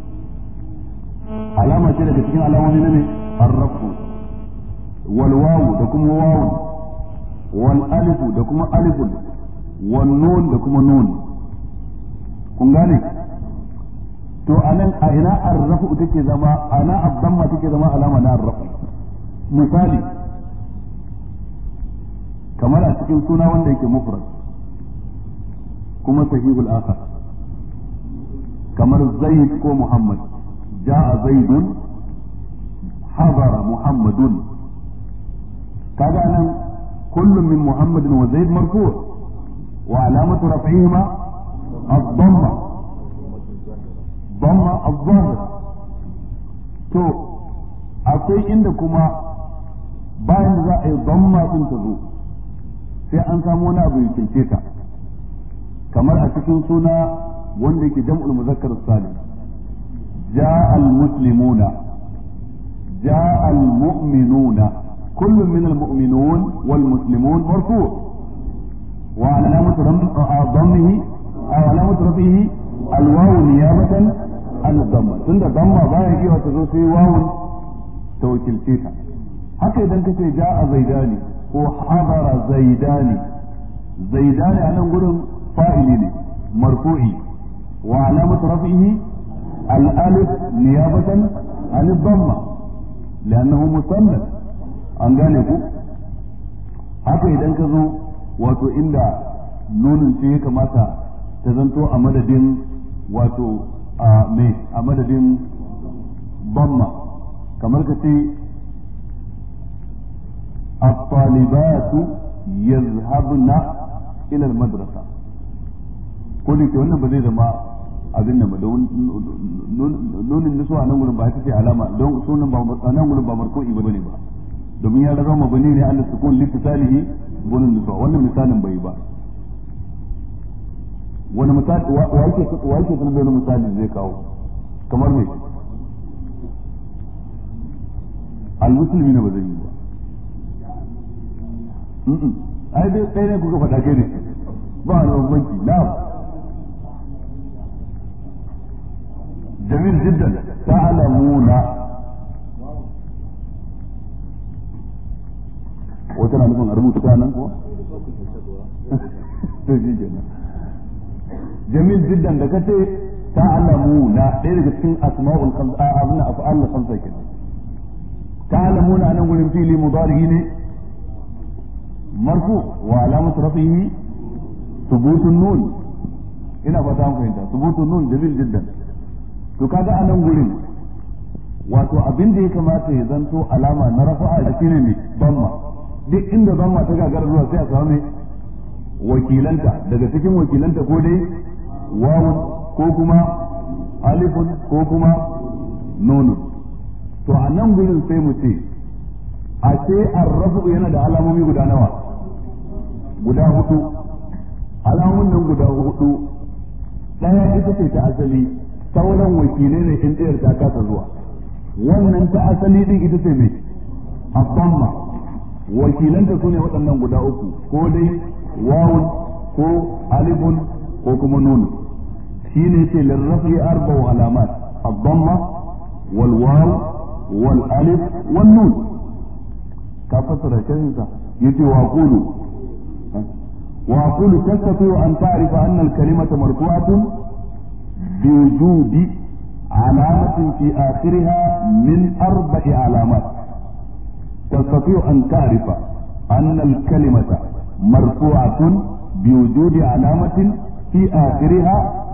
[SPEAKER 1] alama ce daga cikin alamomi na ne arrafu wal wawu da kuma wawu wal alifu da kuma alifun wal nun da kuma nun kun gane to anan a ina arrafu take zama ana abdamma take zama alama na arrafu misali kamar a cikin suna wanda yake mufrad kuma sahihul akhar kamar zaid ko muhammad ja'a zaidun hadara muhammadun kaga nan kullum min muhammadin wa zaid marfu' wa alamatu raf'ihima الضمة damma az-zahir to akwai inda kuma bayan da za a yi damma din ta zo sai an samu wani abu ya kince ta kamar a cikin suna wanda yake jam'ul muzakkar salim جاء المسلمون جاء المؤمنون كل من المؤمنون والمسلمون مرفوع وعلامة ضمه أو علامة رفعه الواو نيابة عن الضمة تند ضمة باين كيف تزوسي واو توكل فيها haka idan ka ce ja a zaidani ko habara zaidani zaidani a nan gurin fa'ili ne marfu'i wa alamatu rafihi al-alif niyabatan an dhamma li'annahu musannad an gane ku haka idan ka zo wato inda nunin ce ya kamata ta zanto a madadin wato a me a madadin dhamma kamar ka ce الطالبات يذهبن إلى المدرسة كل ke wannan ba zai zama abin nan ba don nunin nisuwa nan gurin ba ita ce alama don sunan ba nan gurin ba marko'i ba ne ba domin ya zama mabani ne Allah sukun litisalihi gurin nisuwa wannan misalin bai ba wani misali wa yake wa yake sanar da wani misali zai kawo kamar me al-muslimi ne ba zai yi ba ai dai ɗaya ne kuka faɗa kai ne ba a bambanci na jamil jiddan ta'lamuna wata na nufin a rubuta ta nan kuwa to shi kenan jamil jiddan da kace ta'lamuna ɗaya daga cikin asma'ul khamsa abuna af'al khamsa kenan ta'lamuna nan gurin fili mudari ne مرفوع وعلامة رفعه ثبوت النون ina fata an fahimta subutun nun jamil jiddan to kaga a nan gurin wato abin da ya kamata ya zanto alama na rafa'a da shine ne damma duk inda damma ta gagara zuwa sai a samu ne wakilanta daga cikin wakilanta ko dai wawun ko kuma alifun ko kuma nunun to a nan gurin sai mu ce a ce arrafu yana da alamomi guda nawa guda hudu alamomin nan guda hudu ɗaya ita ce ta asali sauran wakilai ne in ɗayar ta kasa zuwa wannan ta asali din ita ce mai abamma wakilanta su ne waɗannan guda uku ko dai wawun ko alifun ko kuma nunu shi ne ce lirrafi arba'u alamat abamma wal waw wal alif wal nun ka fassara shirinsa yace wa qulu wa qulu tastati an ta'rifa anna al-kalimata marfu'atun بوجود علامة في آخرها من أربع علامات تستطيع أن تعرف أن الكلمة مرفوعة بوجود علامة في آخرها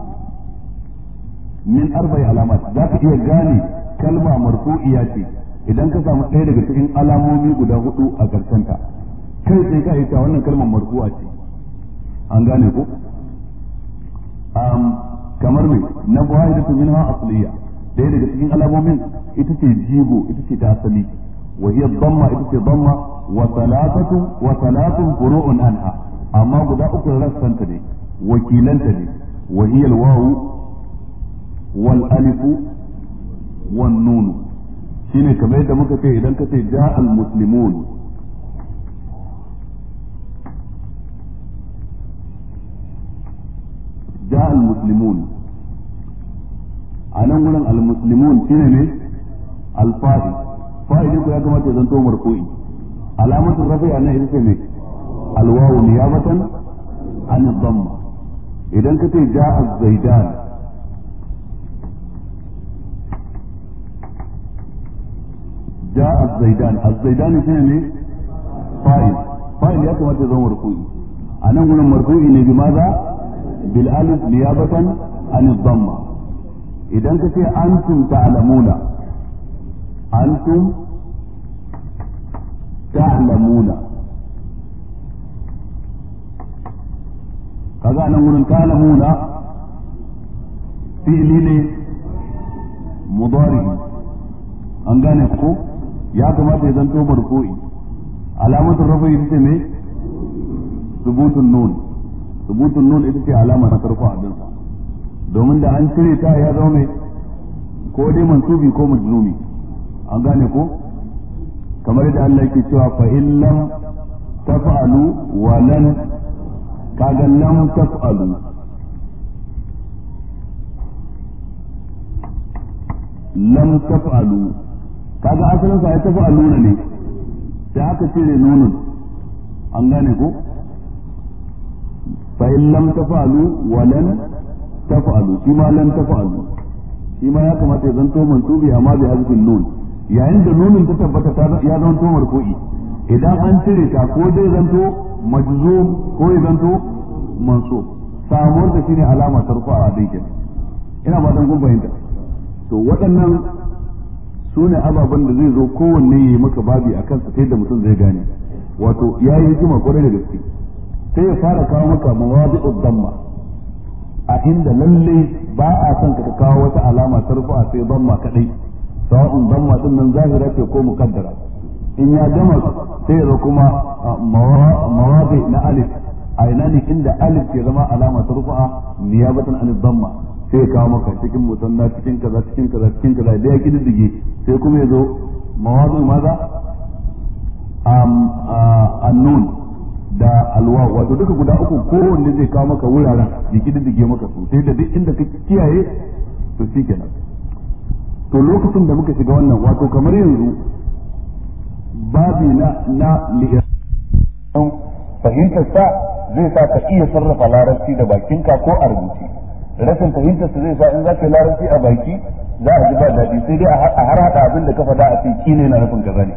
[SPEAKER 1] من أربع علامات ذاك هي غاني كلمة مرفوعية idan ka samu ɗaya daga cikin alamomi guda hudu a karshenta kai sai ka ita wannan kalmar marfu'a ce an gane ko kamar mai na wahidatu minha asliya ɗaya daga cikin alamomin ita ce jigo ita ce ta asali wa hiya dhamma ita ce dhamma wa salatatu wa salatun furu'un anha amma guda uku rassanta ne wakilanta ne wa hiya al-wawu wal alifu wan nun shine kamar yadda muka ce idan ka ce ja al muslimun ja al muslimun a nan gurin al muslimun shine ne al fa'il fa'ili ko ya kamata ya zanto marfu'i alamatu rafi a nan ita ce ne al wawu niyabatan an dhamma idan ka ce ja al zaidan جاء الزيدان الزيدان شنو فاعل فاعل يا كما تزوم مرفوعي انا نقول مرفوعي ne بماذا بالالف نيابه عن الضمه idan ka ce antum ta'lamuna antum ta'lamuna kaga nan gurin ta'lamuna fi'li ne mudari an gane ko ya kamata ya zanto marfu'i alamatul rafi ita ce me subutun nun subutun nun ita ce alama ta tarfa a dinsa domin da an cire ta ya zama mai ko dai mansubi ko majzumi an gane ko kamar da Allah yake cewa fa in lam taf'alu wa lan kaga lam taf'alu lam taf'alu kaga asalin sa ya taf'alu ne sai aka cire nunun an gane ko fa in lam taf'alu wa lan taf'alu shi ma lan taf'alu shi ma ya kamata ya zanto mansubi amma bi hazfin nun yayin da nunin ta tabbata ta ya zanto marfu'i idan an cire ta ko dai zanto majzum ko ya zanto mansub samuwar da shine alama tarfa a dai kenan ina ba dan kun fahimta to waɗannan su ne ababen da zai zo kowanne ya yi maka babi a kansa ta yadda mutum zai gane wato ya yi hikima kwarai da gaske sai ya fara kawo maka mawadi'ud damma a inda lalle ba a son ka kawo wata alama tarfa sai damma kadai sawa'un damma din nan zahira ce ko mukaddara in ya gama sai ya kuma mawadi na alif a ina ne inda alif ke zama alama tarfa niyabatan alif damma sai ya kawo maka cikin musanna cikin kaza cikin kaza cikin kaza da ya kididdige sai kuma ya zo mawadu maza annun da alwa wato duka guda uku kowanne zai kawo maka wuraren ya kididdige maka su sai da duk inda ka kiyaye to shi kenan to lokacin da muka shiga wannan wato kamar yanzu babi na na
[SPEAKER 3] fahimtar sa zai sa ka iya sarrafa larabci da bakinka ko a rubuce rashin fahimtar su zai sa in za ka yi larabci a baki za a ji ba daɗi sai dai a har haɗa abin da ka faɗa a ce kine na nufin kaza ne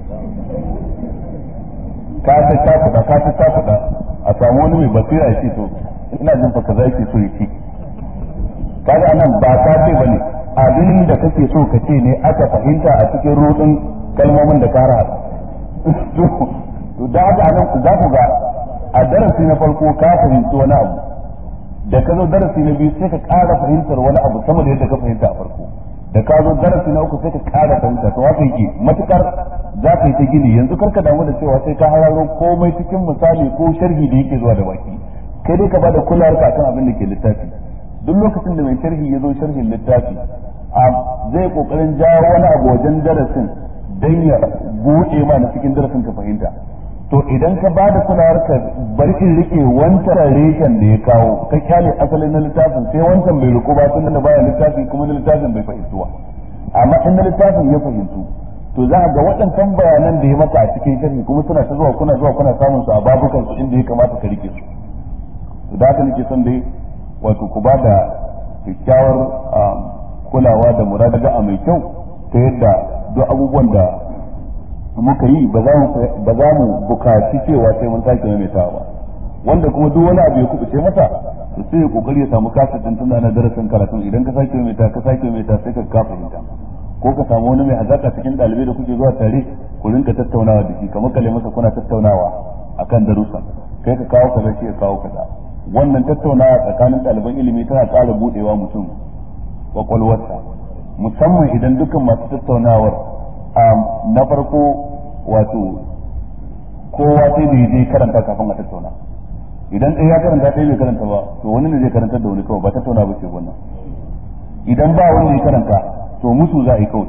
[SPEAKER 3] ka ta ta faɗa ka ta ta faɗa a samu wani mai basira ya ce to ina jin fa kaza yake so ya ci kaga anan ba ka ce bane abin da kake so ka ce ne aka fahimta a cikin rudin kalmomin da ka haɗa to da haka anan za ku ga a darasi na farko ka fahimci wani abu da ka zo darasi na biyu sai ka ƙara fahimtar wani abu sama da yadda ka fahimta a farko da ka zo darasi na uku sai ka ƙara fahimta to haka yake matukar za ka yi ta gini yanzu karka damu da cewa sai ka hararo komai cikin misali ko sharhi da yake zuwa da baki kai dai ka bada kulawar ka akan abin da ke littafi duk lokacin da mai sharhi ya zo sharhin littafi zai kokarin jawo wani abu wajen darasin dan ya buɗe ma na cikin darasin ka fahimta to idan ka bada kulawar ka bari in rike wancan reshen da ya kawo ka kyale asalin na littafin sai wancan bai riko ba tun da baya littafi kuma na littafin bai fahimtu ba amma in na littafin ya fahimtu to za a ga waɗancan bayanan da ya maka a cikin sharhi kuma suna ta zuwa kuna zuwa kuna samun su a babukan su inda ya kamata ka rike su to da haka nake son dai wato ku ba da kyakkyawar kulawa da muradaga a mai kyau ta yadda duk abubuwan da muka yi ba za mu bukaci cewa sai mun sake maimaitawa ba wanda kuma duk wani abu ya kubuce masa to sai ya kokari ya samu kasa din tunda na darasin karatun idan ka sake maimaita ka sake maimaita sai ka ka fahimta ko ka samu wani mai hazaka cikin dalibai da kuke zuwa tare ku rinka tattaunawa da shi kamar kale masa kuna tattaunawa akan darussa kai ka kawo kaza shi ya kawo kaza wannan tattaunawa tsakanin ɗaliban ilimi tana ƙara budewa mutum kwakwalwarsa musamman idan dukkan masu tattaunawar na farko wato kowa sai da je karanta kafin a tattauna idan ɗaya ya karanta ɗaya bai karanta ba to wani ne zai karanta da wani kawai ba tattauna ba ce wannan idan ba wanda ya karanta to musu za a yi kawai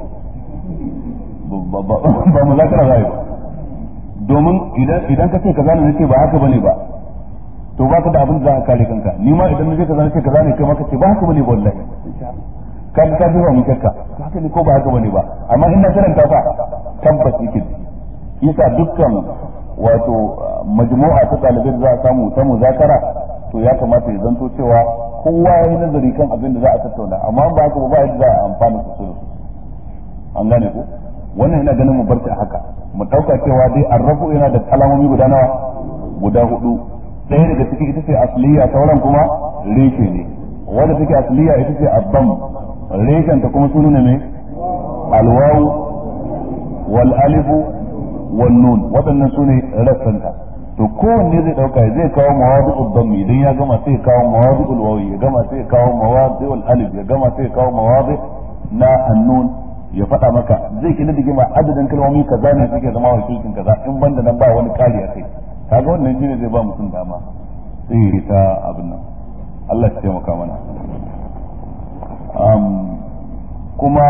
[SPEAKER 3] ba mu za za a yi ba domin idan ka ce kaza ne ce ba haka bane ba to ba ka da abin da za ka kare kanka ni ma idan na je kaza ne ce kaza ne kai ma ka ce ba haka bane ba wallahi ka ji ka jefa mu shakka haka ne ko ba haka bane ba amma in na karanta fa tabbas yake yasa dukkan wato majmu'a ta ɗalibai da za a samu ta muzakara to ya kamata ya zanto cewa kowa ya yi nazari kan abin da za a tattauna amma ba haka ba yadda za a amfana su su an gane ko wannan ina ganin mu bar a haka mu dauka cewa dai arrafu yana da alamomi guda nawa guda hudu ɗaya daga ciki ita ce asliya sauran kuma reshe ne wanda take asliya ita ce abbam reshen ta kuma sunu ne mai alwawu wal alifu wal nun waɗannan su ne rassanta to kowanne zai dauka zai kawo mawadi'ul dhammi idan ya gama sai ya kawo mawadi'ul wawi ya gama sai ya kawo mawadi'ul alif ya gama sai ya kawo mawadi na annun ya faɗa maka zai kina dige ma adadin kalmomi kaza ne suke zama wakilcin kaza in banda nan ba wani kari a kai kaga wannan shine zai ba mutum dama sai ya ta abin nan Allah ya taimaka mana kuma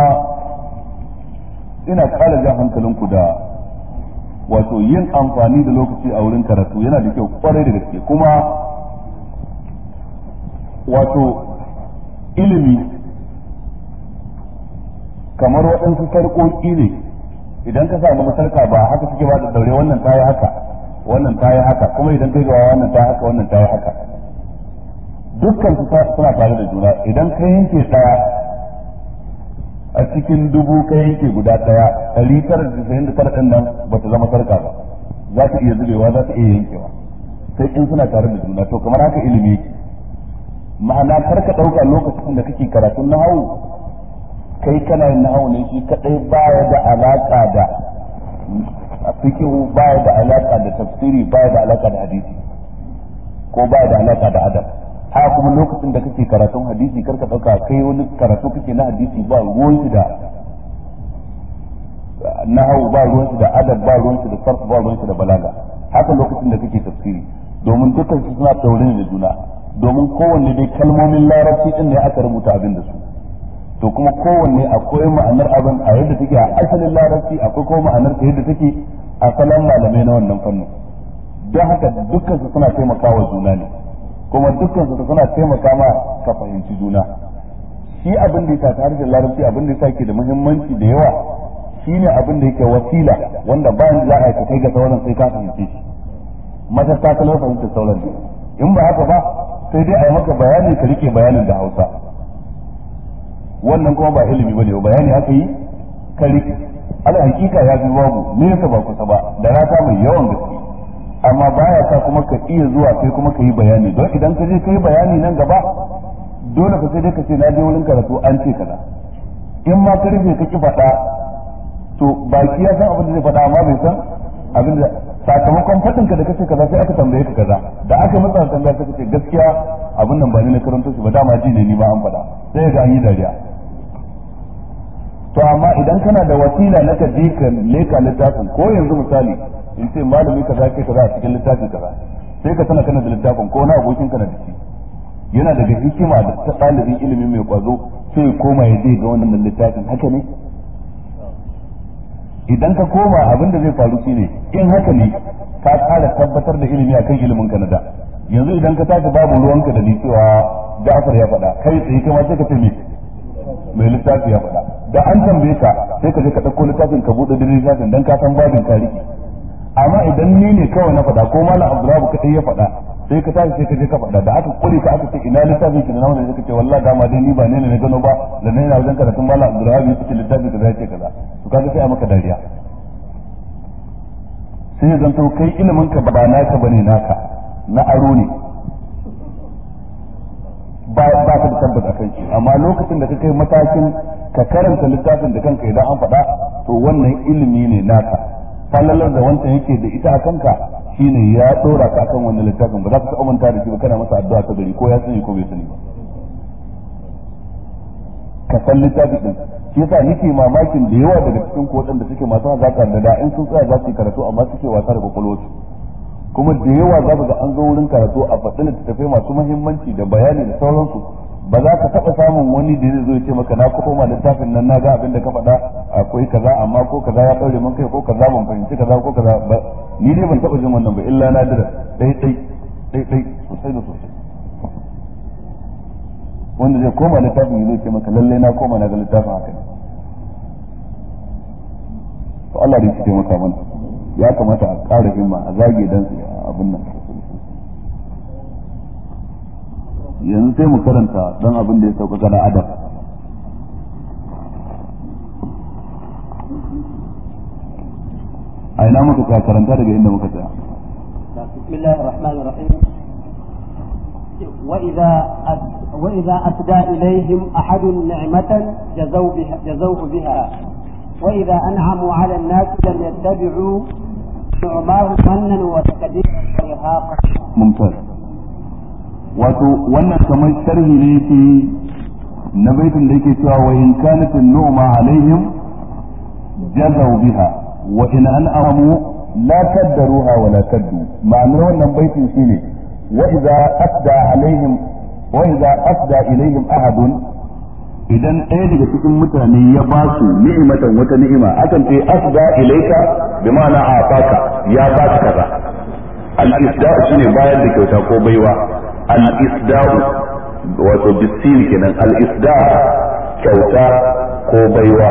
[SPEAKER 3] ina ƙara jan hankalinku da wato yin amfani da lokaci a wurin karatu yana da kyau kwarai da gaske kuma wato ilimi kamar waɗansu sarƙoƙi ne idan ka samu masarka ba haka suke ba da daure wannan ta yi haka wannan ta yi haka kuma idan kai gawa wannan ta haka wannan ta yi haka dukkan su suna tare da juna idan ka yanke ɗaya a cikin dubu ka yanke guda ɗaya ɗari tara da tasa'in da tara ɗin nan ba ta zama sarka ba za ta iya zubewa za ta iya yankewa sai in suna tare da juna to kamar haka ilimi yake ma'ana kar ka ɗauka lokacin da kake karatun nahawu kai kana yin nahawu ne shi kadai baya da alaka da fikihu baya da alaka da tafsiri baya da alaka da hadisi ko baya da alaka da adab haka kuma lokacin da kake karatun hadisi kar ka ɗauka kai wani karatu kake na hadisi ba ruwan shi da nahawu ba ruwan shi da adab ba ruwan shi da sarf ba ruwan shi da balaga haka lokacin da kake tafsiri domin dukkan su suna daure da juna domin kowanne dai kalmomin larabci din ne aka rubuta abin da su to kuma kowanne akwai ma'anar abin a yadda take a asalin larabci akwai kuma ma'anar ta yadda take a salon malamai na wannan fannin don haka dukkan su suna taimakawa juna ne kuma dukkan su suna taimaka ma ka fahimci juna shi abin da yasa tare da larabci abin da yasa ke da muhimmanci da yawa shine abin da yake wasila wanda bayan za a yi kai ga sauran sai ka fahimce shi mata ta kalmar fahimtar sauran in ba haka ba sai dai a yi maka bayani ka rike bayanin da hausa wannan kuma ba ilimi bane ba bayani aka yi ka rike ala hakika ya fi babu nesa ba kusa ba da rata mai yawan gaske amma baya sa kuma ka iya zuwa sai kuma ka yi bayani don idan ka je ka yi bayani nan gaba dole ka sai dai ka ce na je wurin karatu an ce kaza in ma ka rufe ka ki faɗa to baki ya san abin da zai faɗa amma bai san abin da sakamakon faɗin ka da kace kaza sai aka tambaye ka kaza da aka matsa tambaya sai kace gaskiya abin nan ba ni na karanto shi ba dama ji ne ni ba an faɗa sai ga an yi dariya to amma idan kana da wasila na ka je ka leka littafin ko yanzu misali in ce malami kaza ke kaza a cikin littafi kaza sai ka tana kana da littafin ko na abokin kana da shi yana daga hikima da ta ɗalibin ilimi mai kwazo sai koma ya je ga wannan littafin haka ne idan ka koma abin da zai faru shine in haka ne ka ƙara tabbatar da ilimi akan ilimin ka na da yanzu idan ka tashi babu ruwanka da ni cewa Ja'far ya faɗa kai tsaye kai ma sai ka ce me mai littafi ya faɗa da an tambaye ka sai ka je ka ɗauko littafin ka buɗe da littafin dan ka san babin tarihi amma idan ni ne kawai na faɗa ko malam Abdullahi kadai ya faɗa sai ka tashi sai ka je ka faɗa da aka kure ka aka ce ina littafin ki na wannan sai ka ce wallahi dama dai ni ba ne ne na gano ba da ne na wajen karatun malam Abdullahi ya ce littafi kaza ya ce kaza to kaga sai a maka dariya sai ya zanto kai ilimin ka ba naka bane naka na aro ne ba ba ka da tabbata kan shi amma lokacin da ka kai matakin ka karanta littafin da kanka idan an faɗa to wannan ilimi ne naka fallalar da wancan yake da ita a kanka shine ya dora ka akan wannan littafin ba za ka taɓa manta da shi ba kana masa addu'a ta gari ko ya sani ko bai sani ba ka san littafi din shi yasa nake mamakin da yawa daga cikin ko waɗanda suke masu hazaka da da in sun tsaya za su yi karatu amma suke wasa da kwakwalwarsu kuma da yawa za ka ga an zo wurin karatu a faɗi littattafai masu muhimmanci da bayani da sauransu ba za ka taɓa samun wani da zai zo ya ce maka na koma littafin nan na ga abin da ka faɗa akwai kaza amma ko kaza ya ɗaure min kai ko kaza ban fahimci kaza ko kaza ba ni dai ban taɓa jin wannan ba illa na dira ɗai ɗai ɗai ɗai sosai da sosai wanda zai koma littafin ya zo ce maka lallai na koma na ga littafin haka ne to Allah da shi taimaka mana ya kamata a ƙara himma a zage dan abin nan yanzu sai mu karanta dan abin da ya sauka na adab a ina muka tsaya karanta daga inda muka tsaya
[SPEAKER 2] بسم الله الرحمن الرحيم وإذا وإذا أسدى إليهم أحد نعمة جزوا بها جزوه بها وإذا أنعموا على الناس لم يتبعوا نعماه منا وتكديرا وإرهاقا
[SPEAKER 3] mumtaz wato wannan kamar sharhi ne yake na baitin da yake cewa wa in kanat an-nu'ma alaihim jazaw biha wa in an'amu la kaddaruha wa la kaddu ma'anar wannan baitin shine wa idza asda alaihim wa idza asda ilaihim ahadun idan ɗaya daga cikin mutane ya ba su ni'imatan wata ni'ima akan ce asda ilaika bi ma'ana afaka ya ba ka kaza al-isda'u shine bayar da kyauta ko baiwa al-isda'u wato bisin kenan al-isda kyauta ko baiwa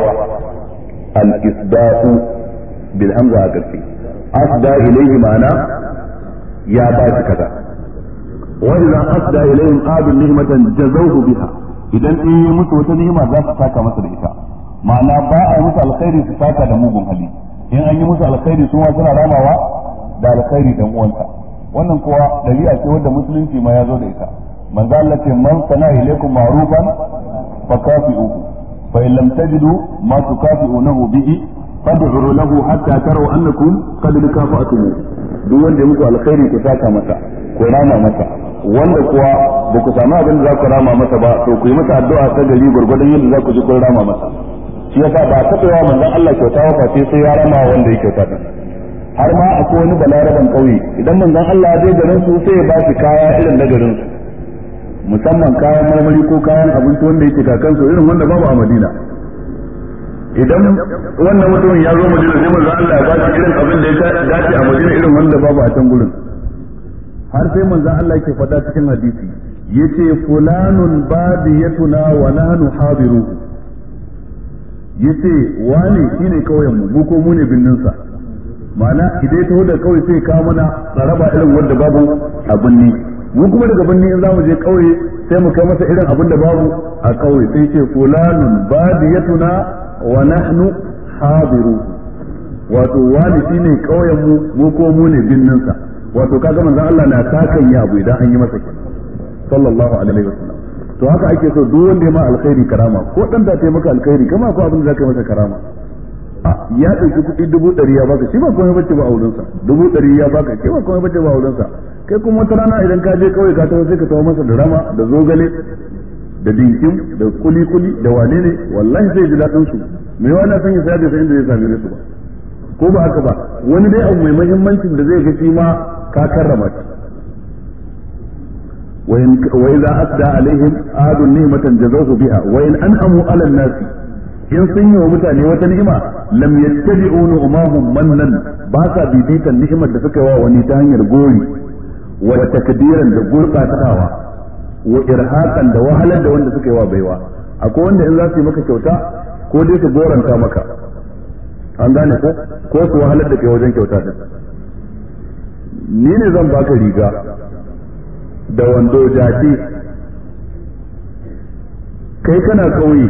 [SPEAKER 3] al-isda'u bil hamza a ƙarfi asda ilayhi ma'ana ya ba shi kaza wa idza asda ilayhim abin ni'matan jazawhu biha idan in yi musu wata ni'ima za su saka masa da ita ma'ana ba a musu alkhairi su saka da mugun hali in an yi musu alkhairi su ma suna ramawa da alkhairi dan uwansa wannan kuwa dabi'a ce wadda musulunci ma ya zo da ita manzo Allah ce man sana ilaykum ma'rufan fa kafi'uhu fa in lam tajidu ma tukafi'unahu bihi fad'u lahu hatta taru annakum qad kafa'tum duk wanda ya muku alkhairi ku saka masa ku rama masa wanda kuwa ba ku samu abin da za ku rama masa ba to ku yi masa addu'a ta gari gurgurdan yadda za ku ji kun rama masa shi yasa ba ta tsayawa manzon Allah kyauta wa sai sai ya rama wanda ya kyauta din har ma akwai wani balaraban kauye idan manzon Allah ya je garin su sai ya ba shi kaya irin na garin su musamman kayan marmari ko kayan abinci wanda yake kakansu irin wanda babu a Madina idan wannan mutumin ya zo Madina sai manzon Allah ya ba shi irin abin da ya dace a Madina irin wanda babu a can gurin har sai manzo Allah yake faɗa cikin hadisi yace fulanun badiyatuna wa nahnu hadiruhu yace wani shine kauyen mu mu ko mu ne binnin sa ma'ana idan ya taho da kauye sai kawo mana tsaraba irin wanda babu a binni mu kuma daga binni in zamu je kauye sai mu kai masa irin abin da babu a kauye sai ce fulanun badiyatuna wa nahnu hadiruhu wato wani shine kauyen mu mu ko mu ne binnin sa wato kaga manzon Allah na takan ya abu idan an yi masa kenan sallallahu alaihi wasallam to haka ake so duk wanda ya ma alkhairi karama ko dan da ta maka alkhairi kama ko abin da zaka masa karama ya ɗauki kuɗi dubu ɗari ya baka shi ba komai bace ba a wurinsa dubu ɗari ya baka shi ba komai bace ba a wurinsa kai kuma wata rana idan ka je kawai ka taho sai ka taho masa da rama da zogale da dinkin da kuli kuli da wane ne wallahi sai ji daɗin su me wani san ya sayar da inda zai same su ba ko ba haka ba wani dai abu mai muhimmancin da zai ga shi ma ka karrama shi wa idza asda alaihim adu ni'matan jazahu biha wa in an'amu 'ala an-nasi in sun yi wa mutane wata ni'ima lam yattabi'u nu'mahum mannan ba sa bibitan ni'imar da suka yi wa wani ta hanyar gori wa takdiran da gurbatawa wa irhaqan da wahalar da wanda suka yi wa baiwa akwai wanda in za su yi maka kyauta ko dai su goranta maka an gane ko ko su wahalar da kai wajen kyauta din ni ne zan baka riga da wando jaki kai kana kauye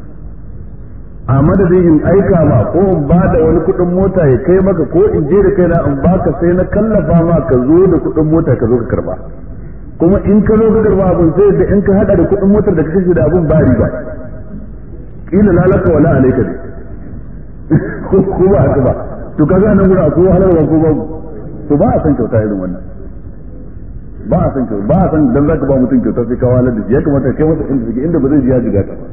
[SPEAKER 3] a madadin in aika ma ko in ba da wani kuɗin mota ya kai maka ko in je da kaina in baka sai na kallafa ma ka zo da kuɗin mota ka zo ka karba kuma in ka zo ka karba abin sai da in ka hada da kuɗin motar da ka kashe da abin ba riba kila lalaka wala alaika ne ko ba haka ba to kaga nan gura ko halarwa ko babu to ba a san kyauta irin wannan ba a san kyauta ba a san dan zaka ba mutum kyauta sai ka walar da shi ya kamata kai masa inda suke inda ba zai ji ya jiga ta ba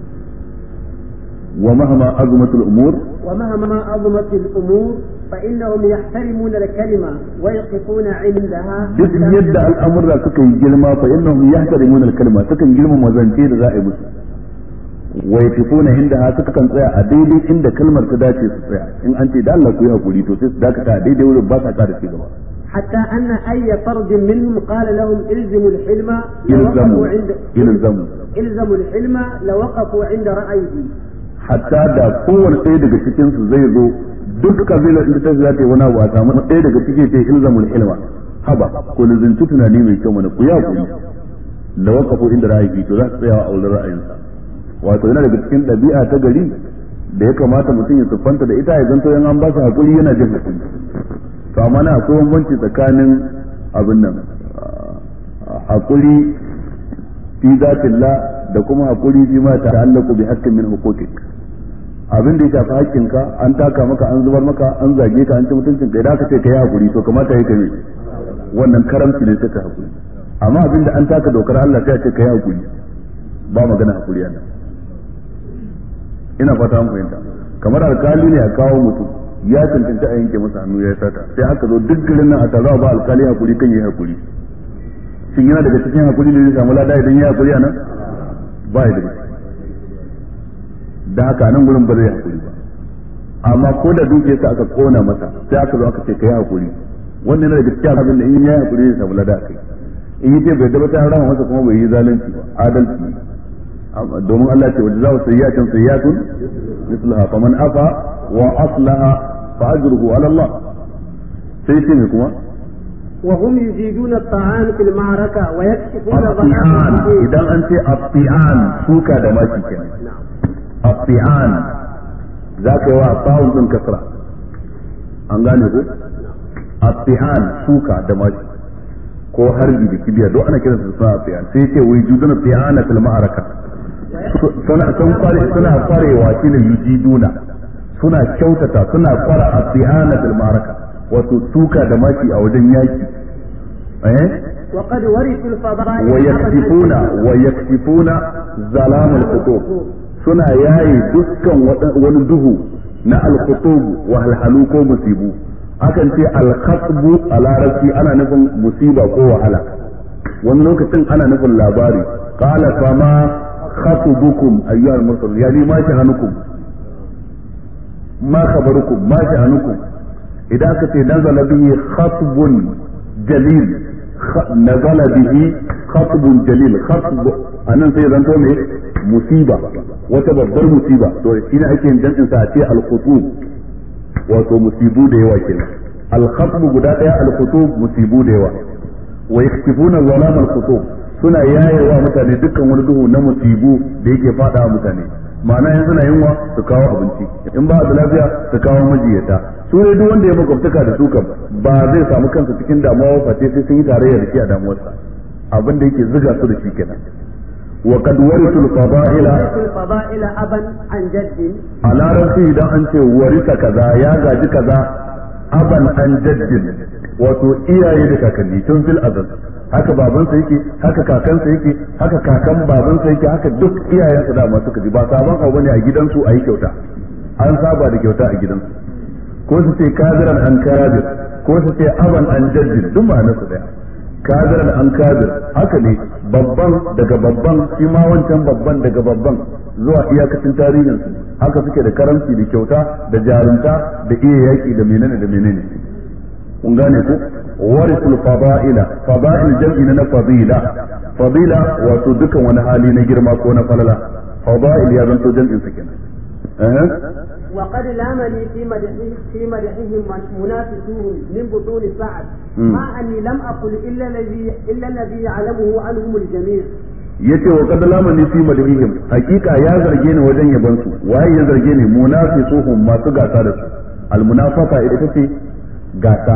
[SPEAKER 3] ومهما عظمت الأمور
[SPEAKER 2] ومهما عظمت الأمور فإنهم يحترمون الكلمة ويقفون عندها
[SPEAKER 3] duk yadda al'amurra suka yi girma fa innahum yahtarimuna al-kalima sukan girmama zance da za a yi musu wa yaqifuna indaha suka kan tsaya a daidai inda kalmar ta dace su tsaya in an ce da Allah ku yi hakuri to sai su dakata a daidai wurin ba sa ƙara ci gaba
[SPEAKER 2] حتى أن أي فرد منهم قال لهم الزموا الحلم
[SPEAKER 3] يلزموا
[SPEAKER 2] لوقفوا عند
[SPEAKER 3] يلزموا
[SPEAKER 2] الزموا الحلم لوقفوا عند رأيه
[SPEAKER 3] hatta da kowane ɗaya daga cikin su zai zo duk kabilar inda ta za ta yi wani abu a samu ɗaya daga cikin ta ilzamul hilma haba ko lizinci tunani mai kyau mana ku ya ku da waqafu inda ra'ayi to za su tsaya a wurin ra'ayinsa wato yana daga cikin ɗabi'a ta gari da ya kamata mutum ya siffanta da ita ya zanto yan an ba su hakuri yana jin hakuri to amma na akwai bambanci tsakanin abin nan hakuri fi zatillah da kuma hakuri fi ma ta'allaqu bi haqqin min huquqik abin da ya shafi haƙƙinka an taka maka an zubar maka an zage ka an ci mutuncin ka idan aka ce ka yi hakuri to kamata ya kai wannan karamci ne suka hakuri amma abin da an taka dokar Allah sai a ce ka yi hakuri
[SPEAKER 1] ba magana hakuri yana ina fata an fahimta kamar alkali ne a kawo mutum ya cancanci a yanke masa hannu ya sata sai aka zo duk garin nan a taro ba alkali hakuri kan yi hakuri shin yana daga cikin hakuri da zai samu lada idan ya hakuri a nan ba ya daga da haka nan gurin ba zai hakuri ba amma ko da dukiyarsa aka kona masa sai aka zo aka ce kai hakuri wannan yana daga cikin abin da in ya hakuri zai samu lada kai in yi ce bai da ta rama masa kuma bai yi zalunci ba adalci domin Allah ce wajen zawo sayyatin sayyatun mislaha faman afa wa aslaha fa ajruhu ala Allah sai ce me kuma
[SPEAKER 2] وهم يجيدون الطعام في المعركة ويكشفون
[SPEAKER 1] الطعان إذا أنت الطعان سوكا دماشي كان الطعان ذاك هو الطاعون من كسرة أنغاني الطعان سوكا دماشي ko harbi da kibiya duk ana kiransu suna tsiyan sai ce wai juduna tsiyana fil ma'araka suna sun kware suna kwarewa shine yujiduna suna kyautata suna kwara a tsiyana fil ma'araka wato tuka da maki a wajen yaki eh
[SPEAKER 2] وقد ورثوا الفضائل
[SPEAKER 1] wa yaksifuna wa yaksifuna zalamul khutub suna yayi dukkan wani duhu na al-khutub wa halhalu ko musibu akan ce al-khatbu a larabci ana nufin musiba ko wahala wani lokacin ana nufin labari qala fama khatubukum ayyuhal mursalun yani ma shahanukum ma khabarukum ma shahanukum idan aka ce nazala bihi khatbun jalil nazala bihi khatbun jalil khatb anan sai zanto me musiba wata babbar musiba to shine ake yin jam'in sa a ce al-khutub wato musibu da yawa kenan al-khatb guda daya al-khutub musibu da yawa wa yaktifuna zalam al-khutub suna yayewa mutane dukkan wani duhu na musibu da yake fada wa mutane ma'ana yanzu na yunwa su kawo abinci in ba da lafiya su kawo majiyata su ne duk wanda ya makwabtaka da su kam ba zai samu kansa cikin damuwa face sai sun yi tarayya da shi a damuwarsa abin da yake ziga su da shi kenan wa qad warithu al-fada'ila
[SPEAKER 2] الفضائل أبا عن جد
[SPEAKER 1] a larabci idan an ce warisa kaza ya gaji kaza aban an jaddin wato iyaye da kakanni tun fil azal haka babansa yake haka kakansa yake haka kakan babansa yake haka duk iyayensa da masu kaji ba sabon abu ne a gidansu a yi kyauta an saba da kyauta a gidansu ko su ce kaziran an kabir ko su ce aban an jaddin duk ma'anarsu daya kaziran an kabir haka ne babban daga babban shi ma wancan babban daga babban zuwa iyakacin tarihin su haka suke da karamci da kyauta da jarunta da iya yaki da menene da menene kun gane ku warisul fada'ila fada'il jam'i na fadila fadila wato dukan wani hali na girma ko na falala fada'il ya zanto jam'in sa kenan eh
[SPEAKER 2] وقد لامني في مدحه في مدحهم منافسوهم من بطون سعد مع اني لم اقل الا الذي الا الذي يعلمه عنهم الجميع
[SPEAKER 1] yace wa qad lamani fi madhihim hakika ya zarge ni wajen yaban su waye ya zarge ni munafisuhum masu gasa da su al munafasa ita ce gasa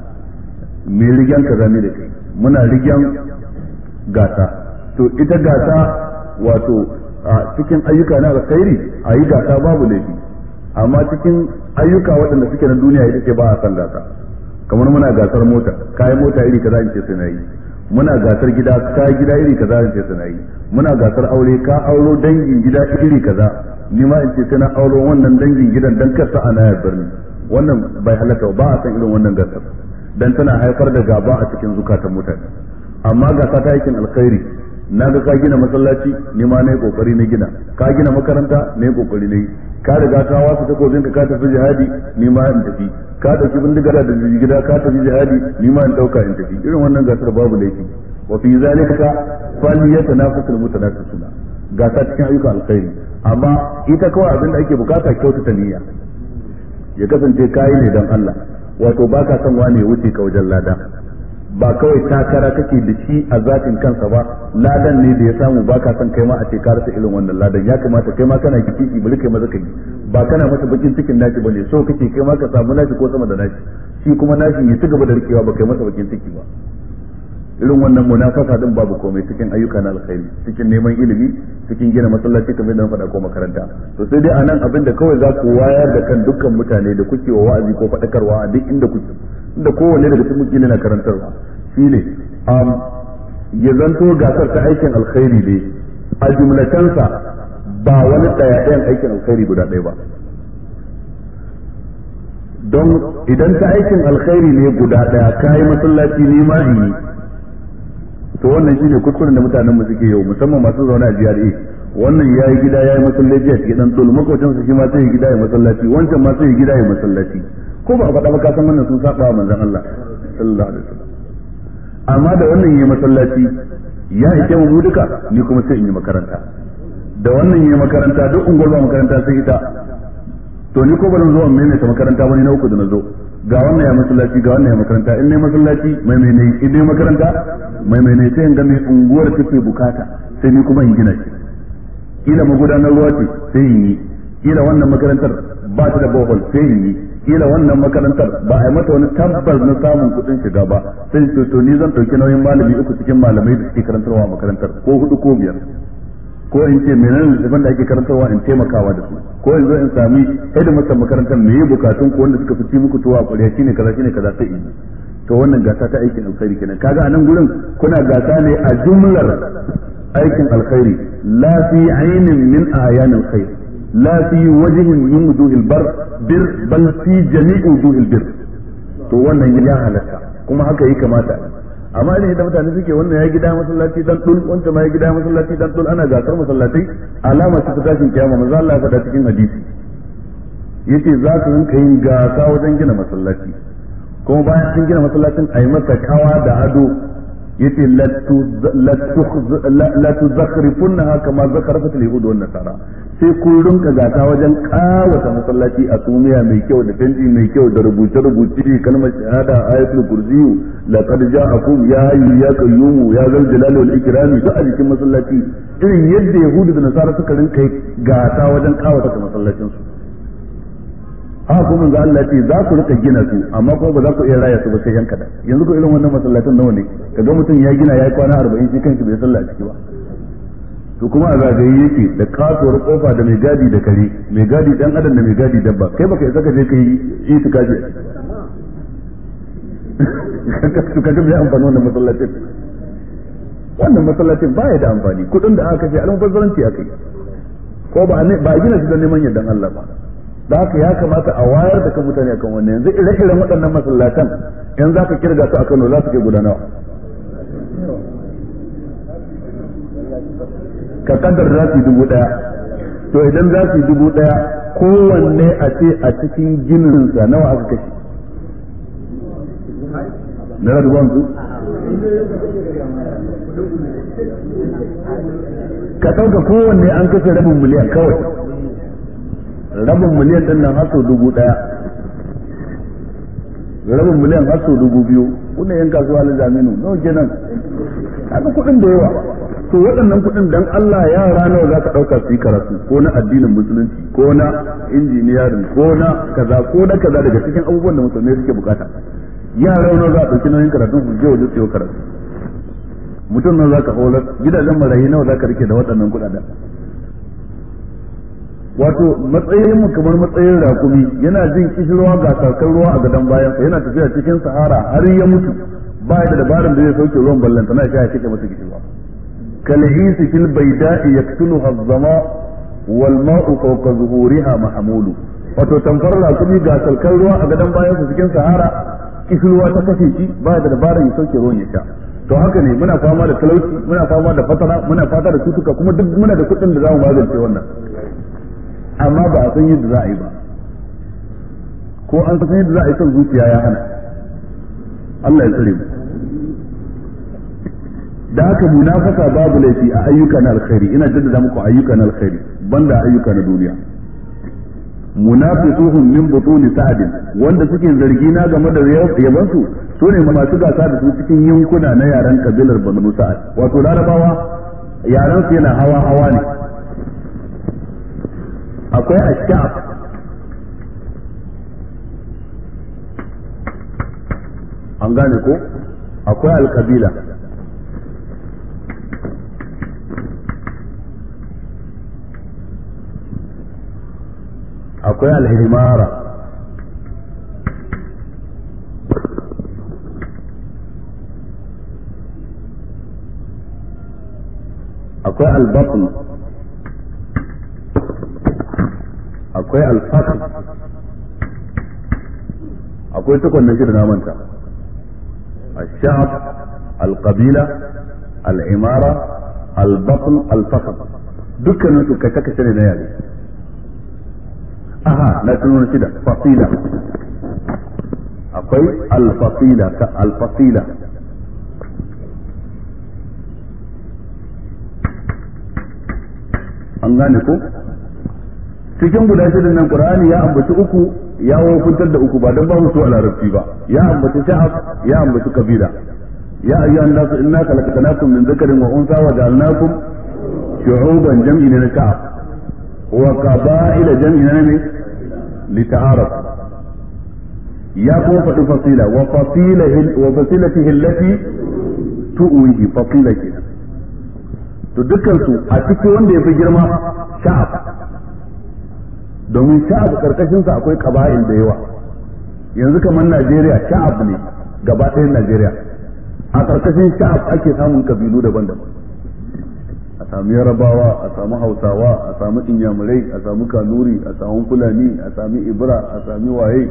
[SPEAKER 1] me rigen kaza ne da kai muna rigen gasa to ita gasa wato a cikin ayyuka na alkhairi a yi gasa babu laifi amma cikin ayyuka waɗanda suke na duniya ita ce ba a san gasa kamar muna gasar mota kayan mota iri kaza in ce sai na yi muna gasar gida ka gida iri kaza in ce sai na yi muna gasar aure ka auro dangin gida iri kaza ni ma in ce sai na auro wannan dangin gidan dan kar sa ana yardar ni wannan bai halatta ba a san irin wannan gasar dan tana haifar da gaba a cikin zukatan mutane amma gasa ta aikin alkhairi na ga ka gina masallaci ni ma na yi kokari na gina ka gina makaranta na yi kokari na yi ka riga ka wasu takobin ka tafi jihadi ni ma in tafi ka dauki bindiga da gida ka tafi jihadi ni ma in dauka in tafi irin wannan gasar babu laifi wa fi zalika falyatanafasul mutanafisuna gasa cikin ayyukan alkhairi amma ita kawai abin da ake bukata kyautata niyya ya kasance kayi ne dan Allah wato baka son wani ya wuce ka wajen lada ba kawai takara kake da shi a zatin kansa ba ladan ne da ya samu ba ka san kai ma a ce ka rasa irin wannan ladan ya kamata kai ma kana kici bari kai maza kai ba kana masa bakin cikin nashi bane so kake kai ma ka samu nashi ko sama da nashi shi kuma nashi ya ci gaba da rikewa ba kai masa bakin ciki ba irin wannan munafasa din babu komai cikin ayyuka na alkhairi cikin neman ilimi cikin gina masallaci kamar da na faɗa ko makaranta to sai dai anan abin da kawai za ku wayar da kan dukkan mutane da kuke wa wa'azi ko faɗakarwa a duk inda kuke inda kowanne daga cikin mutum na karantarwa shine um, ya zanto gasar ta aikin alkhairi ne a jumlatansa ba wani ɗaya ɗayan aikin alkhairi guda ɗaya ba don idan ta aikin alkhairi ne guda ɗaya kayi masallaci ni ma in yi to wannan shine kuskuren da mutanen mu suke yau musamman masu zaune a GRA wannan yayi gida yayi masallaci a cikin dan dole makocin su shi ma sai gida ya masallaci wancan ma sai gida ya masallaci ko ba a faɗa ba ka san wannan sun saba wa manzon Allah sallallahu alaihi wasallam amma da wannan yayi masallaci ya ike mu duka ni kuma sai in yi makaranta da wannan yayi makaranta duk unguwar ba makaranta sai ita to ni ko ba zan zo in maimaita makaranta ba ni na uku da na zo ga wannan ya masallaci ga wannan ya makaranta in ne masallaci mai mai ne in ne makaranta mai mai ne sai in ga mai unguwar take bukata sai ni kuma in gina shi kila magudanar ruwa ce sai in yi kila wannan makarantar ba ta da bohol sai in yi kila wannan makarantar ba a yi mata wani tabbas na samun kuɗin shiga ba sai to to ni zan ɗauki nauyin malami uku cikin malamai da suke karantarwa a makarantar ko hudu ko biyar ko in ce menene littafin da ake karantarwa in taimakawa da su ko in zo in sami hidimarsa makarantar me yi bukatun ku wanda suka fi ci muku tuwa a ƙwarya shine kaza shine kaza sai in to wannan gasa ta aikin alkhairi kenan kaga a nan gurin kuna gasa ne a jumlar aikin alkhairi la fi ainin min ayan alkhair la fi wajhin min wujuhil bar bir bal fi jami'i wujuhil bir to wannan ya halatta kuma haka yi kamata amma idan da mutane suke wannan ya gida masallaci dan dul wancan ma ya gida masallaci dan dul ana gasar masallatai alama ce ta tashin kiyama manzo Allah ya faɗa cikin hadisi yace za su rinka yin gasa wajen gina masallaci kuma bayan sun gina masallacin a yi masa kawa da ado yace la tuzakhrifunha kama zakharafat al-yahud wan nasara sai kun rinka gata wajen kawata masallaci a sumiya mai kyau da tanti mai kyau da rubuce rubuce kalmar shahada ayatul kursi laqad ja'akum ya hayyu ya qayyum ya zal jalali wal ikrami duk a jikin masallaci irin yadda yahudu da nasara suka rinka gata wajen kawata masallacin su haka kuma manzo Allah ce za ku rika gina su amma kuma ba za ku iya raya su ba sai yan kada yanzu ko irin wannan masallatan nawa ne kaga mutum ya gina ya yi kwana 40 shi kanshi bai sallah a ciki ba to kuma a zagaye yake da kasuwar kofa da mai gadi da kare mai gadi dan adam da mai gadi dabba kai baka isa ka je kai itikafi to kaga me amfani wannan masallacin wannan masallacin baya da amfani kudin da aka kashe almubazzaranci aka yi ko ba ba gina su don neman yardan Allah ba da haka ya kamata a wayar da kan mutane akan wannan yanzu ire-iren waɗannan masallatan in za ka kirga su a Kano za su ke gudanawa ka kaddar za su yi dubu ɗaya to idan za su yi dubu ɗaya kowanne a ce a cikin gininsa nawa aka kashe na dubu hamsin ka ɗauka kowanne an kashe rabin miliyan kawai rabin miliyan din nan haso dubu daya rabin miliyan haso dubu biyu kuna yan kasuwa na zaminu nawa kenan haka kuɗin da yawa to waɗannan kuɗin dan Allah yara nawa za ka ɗauka su yi karatu ko na addinin musulunci ko na injiniyarin ko na kaza ko na kaza daga cikin abubuwan da musulmai suke bukata yara nawa za a ɗauki nauyin karatu su je waje su yi karatu mutum nawa za ka horar gidajen marayi nawa za ka rike da waɗannan kuɗaɗen wato matsayin mu kamar matsayin rakumi yana jin kishirwa ga sarkar ruwa a gadon bayansa yana tafiya cikin sahara har ya mutu ba da dabarin da zai sauke ruwan ballanta na ya kike masa kishirwa kalhisi fil baida'i yaktuluha az-zama wal ma'u fawqa zuhuriha mahmulu wato tamfar rakumi ga sarkar ruwa a gadon bayansa cikin sahara kishirwa ta kashe shi ba da dabarin ya sauke ruwan ya sha to haka ne muna fama da talauci muna fama da fatara muna fata da cutuka kuma duk muna da kuɗin da za mu magance wannan amma ba a san yadda za a yi ba ko an san yadda za a yi son zuciya ya hana Allah ya tsare mu da haka munafaka babu laifi a ayyuka na alkhairi ina jaddada muku ayyuka na alkhairi banda ayyuka na duniya munafiquhum min butuni sa'd wanda suke zargi na game da yaban su sune masu gasa da su cikin yankuna na yaran kabilar Banu Sa'ad wato larabawa yaran su yana hawa hawa ne akwai ashab an gane ko akwai alkabila akwai alhimara akwai albatn akwai alfakr akwai tukun na shida na manta الشعب القبيلة العمارة البطن الفخر dukkanin su kashe kashe ne na yare aha na tuno shida fasila akwai alfasila ka alfasila an gane ko cikin guda shidan nan qur'ani ya ambaci uku ya wofuntar da uku ba dan ba su a larabci ba ya ambaci sha'ab ya ambaci kabila ya ayyuhan nasu inna khalaqnakum min dhakarin wa unsa wa ja'alnakum shu'uban jam'i na sha'ab wa qaba'ila jam'i na ne lita'araf ya kuma faɗi fasila wa fasilahi wa fasilatihi allati tu'wihi fasila kenan to dukkan su a cikin wanda ya fi girma sha'ab domin sha'ab karkashin sa akwai qaba'il da yawa yanzu kamar Najeriya sha'ab ne gaba ɗayan Najeriya a karkashin sha'ab ake samun kabilu daban-daban a samu yarabawa a samu hausawa a samu inyamurai a samu kanuri a samu fulani a sami ibra a sami waye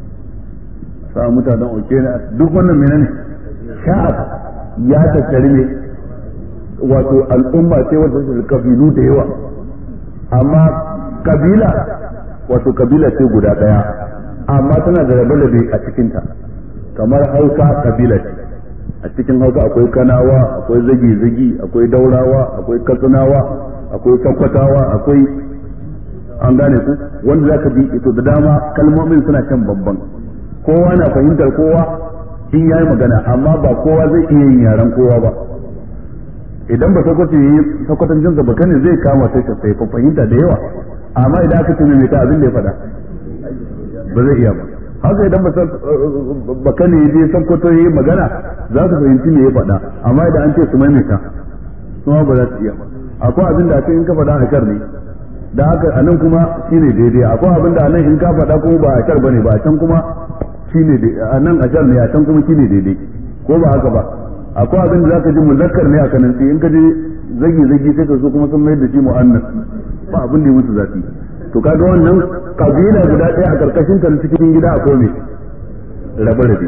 [SPEAKER 1] a samu mutanen okena duk wannan menene sha'ab ya tattari ne wato al'umma ce wadda su kabilu da yawa amma kabila wato kabila ce guda daya amma tana da rabe-rabe a cikinta kamar hausa kabila ce a cikin hausa akwai kanawa akwai zagi-zagi akwai daurawa akwai katsinawa akwai sakwatawa akwai an gane ku wanda za ka bi ito da dama kalmomin suna can babban kowa na fahimtar kowa in yayi magana amma ba kowa zai iya yin yaren kowa ba idan ba sakwato yi sakwatancin sa baka ne zai kama sai ka sai fahimta da yawa amma idan aka ce mai ta abin da ya faɗa ba zai iya ba haka idan baka ne je sakwato yi magana za su fahimci me ya faɗa amma idan an ce su maimaita kuma ba za su iya ba akwai abin da ake in ka faɗa a kar ne da haka a nan kuma shine daidai akwai abin da a nan in ka faɗa kuma ba a kar bane ba a can kuma shine a nan a kar ne a can kuma shine daidai ko ba haka ba akwai abin da zaka ji muzakkar ne a kanan in ka je zagi zagi sai ka so kuma sun mai da shi mu'annas ba abin da ya musu zafi to kaga wannan kabila guda ɗaya a karkashin ta cikin gida akwai me rabe rabe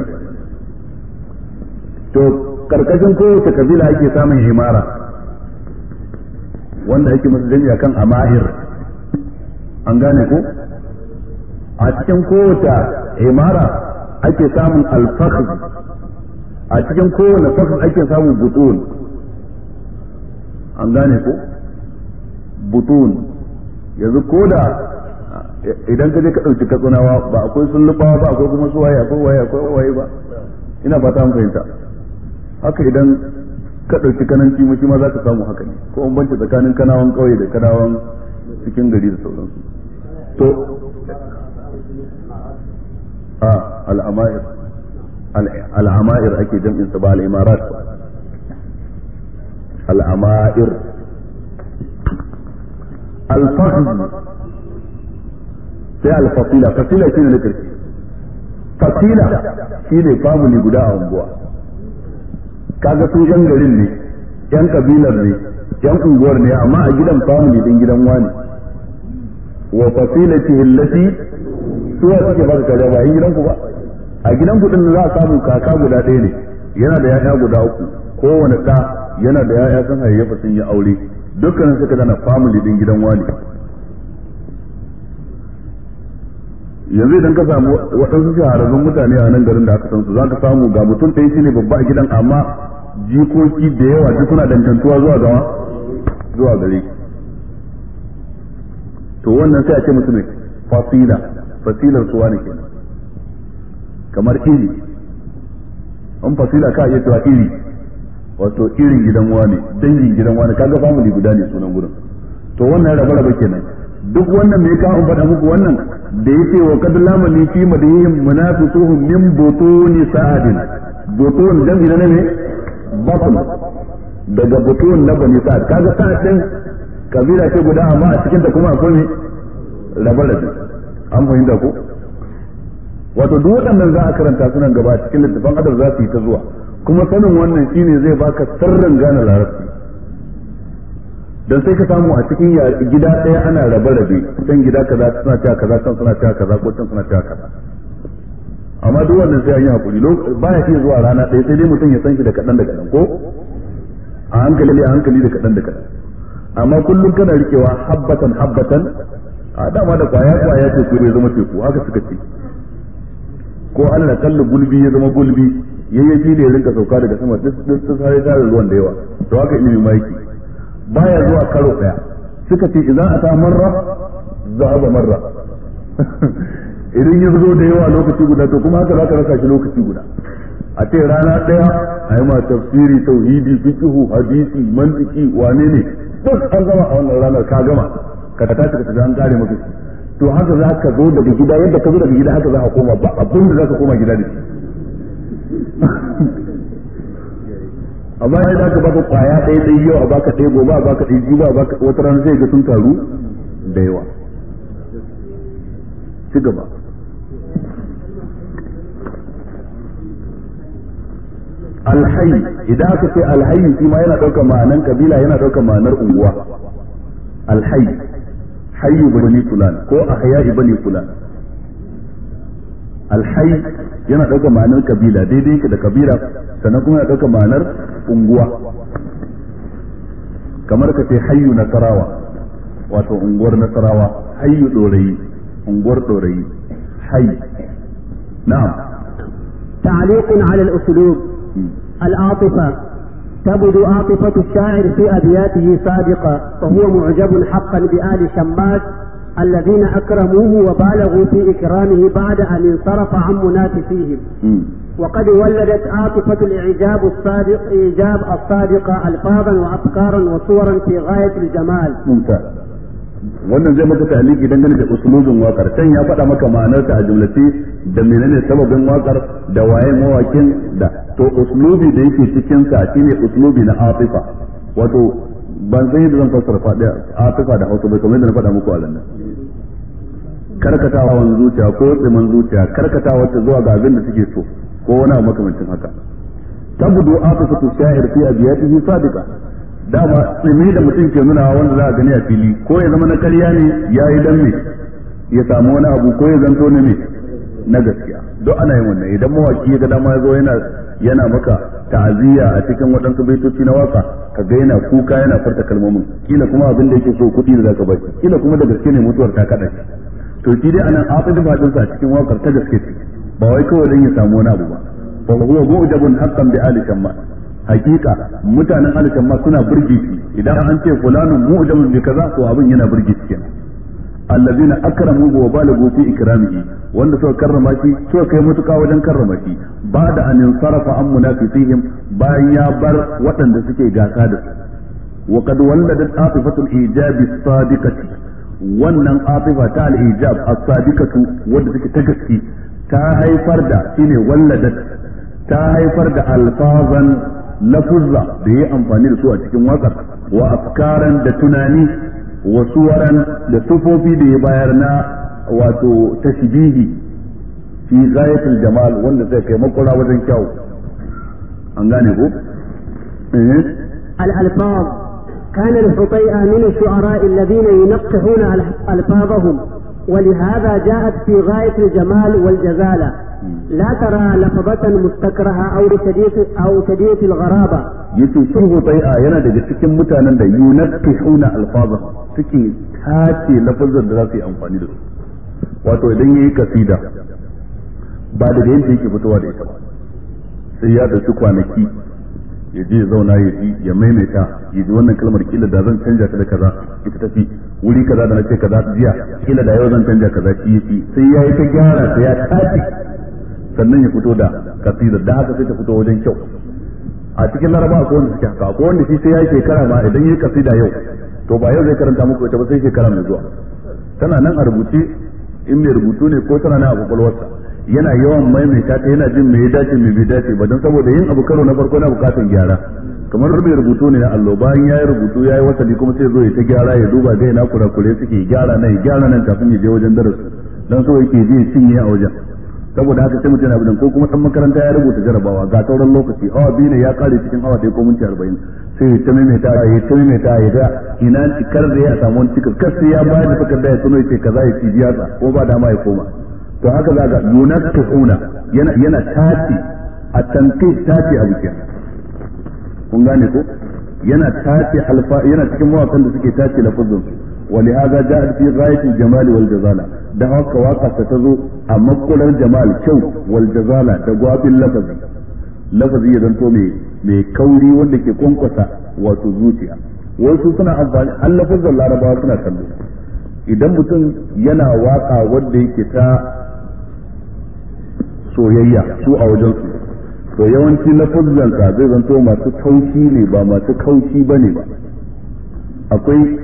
[SPEAKER 1] to karkashin kowace kabila ake samun himara wanda ake masa jami'a kan amahir an gane ko a cikin kowace himara ake samun alfakh a cikin kowane fakhr ake samun butun an gane ko butun yanzu ko da idan ka je ka ɗauki katsunawa ba akwai sullubawa ba akwai kuma suwaye akwai waye akwai waye ba ina fata an fahimta haka idan ka ɗauki kananci mu shi ma za ka samu haka ne ko an banci tsakanin kanawan ƙauye da kanawan cikin gari da sauransu to a al'amair al'amair ake jam'in sa ba al'imarat al'amair al-fahd sai al-fasila fasila shine na karshe fasila shine family guda a unguwa kaga su yan garin ne yan kabilar ne yan unguwar ne amma a gidan family din gidan wani wa fasilatihi allati suwa suke baka kaza ba gidan ku ba a gidan ku din za a samu kaka guda ɗaya ne yana da yaya guda uku kowane ɗa yana da yaya sun hayayyafa sun yi aure dukkanin suka zana family din gidan wani yanzu idan ka samu waɗansu shahararrun mutane a nan garin da aka san su za ka samu ga mutum ɗaya shine babba a gidan amma jikoki da yawa duk suna dangantuwa zuwa gawa zuwa gare to wannan sai a ce mutum ne fasila fasilar suwa ne kenan kamar iri an fasila ka iya cewa iri wato irin gidan wani dangin gidan wani kaga family guda ne sunan gurin to wannan raba raba kenan duk wannan me ka an faɗa muku wannan da yake wa kad lamani fi madihim munafiquhum min butuni sa'adin butun dan ina ne batun daga butun na bani sa'ad kaga sa'ad din kabila ce guda amma a cikin ta kuma akwai ne raba rabe an fahimta ko wato duk waɗannan za a karanta sunan gaba cikin littafin adab za su yi ta zuwa kuma sanin wannan shine zai baka sirrin gane larabci dan sai ka samu a cikin gida ɗaya ana rabe rabe can gida kaza suna cewa kaza can suna cewa kaza ko can suna cewa kaza amma duk wannan sai an yi hakuri baya iya zuwa rana ɗaya sai dai mutum ya san shi da kaɗan da kaɗan ko a hankali a hankali da kaɗan da kaɗan amma kullum kana rikewa habbatan habbatan a dama da kwaya kwaya teku ya zama teku haka suka ce ko Allah kalla gulbi ya zama gulbi yayyafi da ya rinka sauka daga sama duk duk sai tare ruwan da yawa to haka ilimi ma yake baya zuwa karo daya suka ce idan ata marra zahaba marra idan ya zo da yawa lokaci guda to kuma haka zaka rasa shi lokaci guda a ce rana daya a yi ma tafsiri tauhidi fiqhu hadisi mantiki wane ne duk an gama a wannan ranar ka gama ka tashi ka tafi an kare maka shi to haka za ka zo daga gida yadda ka zo daga gida haka za ka koma ba abin da za ka koma gida da shi amma ya za ka baka kwaya ɗaya ɗaya yau a baka ɗaya gobe a baka ɗaya jiba a baka wata rana sai ga sun taru da yawa ci gaba alhayi idan aka ce alhayi shi ma yana ɗaukar ma'anar kabila yana ɗaukar ma'anar unguwa alhayi hayyu bani fulan ko ahya'i bani fulan alhayy yana ɗaukar ma'anar kabila daidai yake da kabila sannan kuma yana ɗaukar ma'anar unguwa kamar ka ce hayyu nasarawa wato unguwar nasarawa hayyu dorayi unguwar dorayi hayy na'am
[SPEAKER 2] تعليق على الأسلوب العاطفة تبدو عاطفة الشاعر في أبياته صادقة فهو معجب حقا بآل شماس الذين أكرموه وبالغوا في إكرامه بعد أن انصرف عن منافسيهم وقد ولدت عاطفة الإعجاب الصادق إيجاب الصادقة ألفاظا وأفكارا وصورا في غاية الجمال
[SPEAKER 1] ممتاز wannan zai maka ta'aliki dangane da usulubin wakar can ya faɗa maka ma'anarta a jumlace da menene sababin wakar da waye mawakin da to uslubi da yake cikin sa shine uslubi na atifa wato ban san yadda zan fassara faɗi atifa da hausa bai kamar yadda na faɗa muku a nan karkatawa zuciya ko tsiman zuciya karkatawa ta zuwa ga abin da suke so ko wani abu makamancin haka tabudu atifatu sha'ir fi abiyatihi sadiqa dama tsimi da mutum ke nuna wanda za a gani a fili ko ya zama na karya ne ya yi dan me ya samu wani abu ko ya zanto na me na gaskiya duk ana yin wannan idan mawaki ya ga dama ya zo yana yana maka ta'aziyya a cikin waɗansu baitoci na waka ka ga yana kuka yana farta kalmomin kila kuma abin da yake so kuɗi da zaka bai kila kuma da gaske ne mutuwar ta kaɗa shi to shi dai anan afi fadin sa a cikin wakar ta gaske ce ba wai kawai dan ya samu wani abu ba fa huwa mu'jabun haqqan bi ali shamma hakika mutanen ali shamma suna burge shi idan an ce fulanun mu'jabun bi kaza to abin yana burge shi kenan allazina akramu wa balagu fi ikramihi wanda suka karrama shi suka kai mutuka wajen karrama shi ba da an sarafa an munafisihim bayan ya bar waɗanda suke gasa da su wa qad walladat afifatul ijabi sadiqati wannan afifa ta al-ijab as-sadiqatu wanda take ta gaske ta haifar da shine walladat ta haifar da alfazan lafuzza da yi amfani da su a cikin waƙar wa afkaran da tunani wa suwaran da sufofi da ya bayar na wato tashbihi fi ghayatul jamal wanda zai kai makura wajen kyau an gane ko
[SPEAKER 2] الألفاظ كان الحطيئة من الشعراء الذين ينقحون ألفاظهم ولهذا جاءت في غاية الجمال والجزالة لا ترى لفظة مستكرهة أو شديد أو شديد الغرابة
[SPEAKER 1] yace sun hutai'a yana daga cikin mutanen da yunakkihuna alfaza suke tace lafazan da za su yi amfani da su wato idan yayi kasida ba daga yadda yake fitowa da ita ba sai ya dauki kwanaki ya je ya zauna ya ji ya maimaita ya ji wannan kalmar kila da zan canja ta da kaza ita tafi wuri kaza da nace kaza jiya kila da yau zan canja kaza shi yafi sai ya yi ta gyara ta ya tace sannan ya fito da kasidar da haka sai ta fito wajen kyau a cikin laraba akwai wanda suke haka akwai wanda shi sai ya yi shekara ma idan yi kasida yau to ba yau zai karanta muku ita ba sai shekara mai zuwa tana nan a rubuce in mai rubutu ne ko tana nan a kwakwalwarsa yana yawan maimaita ta yana jin me ya dace me bai dace ba don saboda yin abu karo na farko na bukatan gyara kamar mai rubutu ne na allo bayan ya yi rubutu ya yi wasali kuma sai zo ya ta gyara ya duba ga ina kurakure suke gyara nan gyara nan kafin ya je wajen darasi dan so yake je cinye a wajen saboda haka sai mutum abin ko kuma dan makaranta ya rubuta jarabawa ga sauran lokaci awa biyu ne ya kare cikin awa ɗaya ko minti arba'in sai ya ta maimaita ya ta maimaita ya ga ina cikar da ya samu wani cikin kar sai ya bayar da takarda ya tuno ya ce kaza ya ci jiyasa ko ba dama ya koma to haka za ga yunakkiuna yana yana tace a tanqis tace abu kenan kun gane ko yana tace alfa yana cikin mawakan da suke tace lafazin su ولهذا جاءت في غاية الجمال والجزالة ده haka waka ta tazo a makular jamal kyau wal jazala da gwabin lafazi lafazi ya zanto mai mai kauri wanda ke kwankwasa wato zuciya wasu suna amfani har lafazin larabawa suna kallo idan mutum yana waka wanda yake ta soyayya su a wajen su to yawanci lafazansa zai zanto masu taushi ne ba masu kaushi bane ba akwai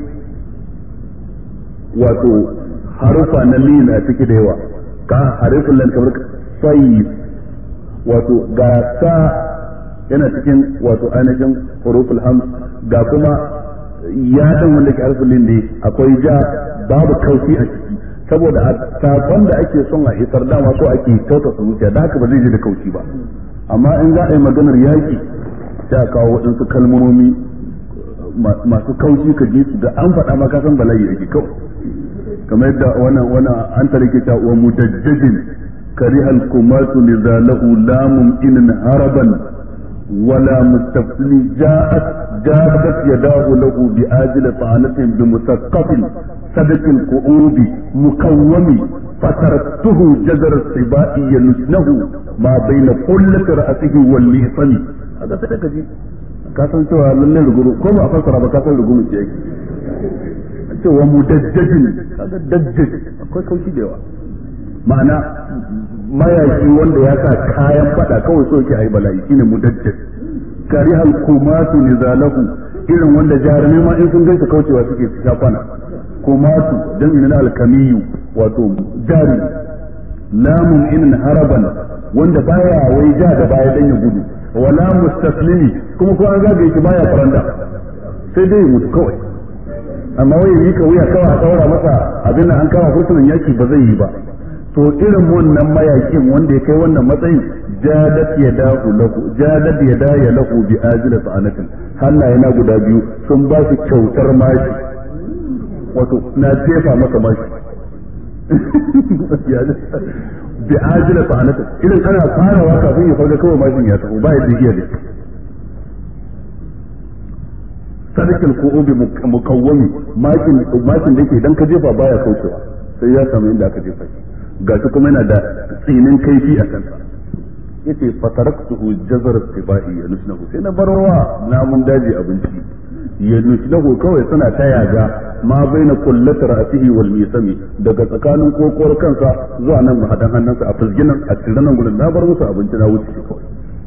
[SPEAKER 1] wato harufa na lin a ciki da yawa ka harufin lan kamar sai wato ga sa yana cikin wato ainihin huruful ham ga kuma ya dan wanda ke harufin lin ne akwai ja babu kauci a ciki saboda a sakon da ake son a isar dama so ake kyauta su zuciya da haka ba zai je da kauci ba amma in za a yi maganar yaki sai a kawo waɗansu kalmomi masu kauci ka ji su da an faɗa ma ka san bala'i yake kawai kamar yadda wannan wannan an tarike ta wa mudajjadin karihal kumatu lizalahu lamun inin haraban wala mustafsili ja'at jabat yadahu lahu bi ajil ta'anatin bi musaqqafin صدق القعود مكوم فتركته جزر السباء ينسنه ما بين قلة رأسه والليصن هذا صدق جي كاسن cewa lallai ruguru ko ba a fassara ba kasan ruguru ce yake cewa mudajjajin kaga dajjaj akwai kaushi da yawa ma'ana mayaki wanda ya sa kayan fada kawai so yake ayi bala'i shine mudajjaj karihal kumatu nizalahu irin wanda jarumai ma in sun gaisa kaucewa suke sha kwana kumatu dan na alkamiyu wato jari lamun inin haraban wanda baya wai ja da baya dan ya gudu wala mustaslimi kuma ko an zagaye shi baya faranda sai dai mutu kawai amma wai yi ka wuya kawai a daura masa abin da an kama fursunan yaki ba zai yi ba to irin wannan mayakin wanda ya kai wannan matsayin jadat yadahu lahu jadat yadaya lahu bi ajila sa'anatin hannaye na guda biyu sun ba shi kyautar mashi wato na jefa maka mashi bi ajila sa'anatin irin ana farawa kafin ya farga kawai mashin ya tafi ba yadda iya da sadakin ko obi mukawwami makin makin da yake idan ka jefa baya kaucewa sai ya samu inda aka jefa shi gashi kuma yana da tsinin kaifi a kansa yace fataraktuhu jazar tibai ya nusnahu sai na barwa namun daji abinci ya nusnahu kawai suna ta yaga ma baina kullati ra'sihi wal misami daga tsakanin kokowar kansa zuwa nan mahadan hannunsa a fusginan a cikin nan gurin na bar musu abinci na wuce kawai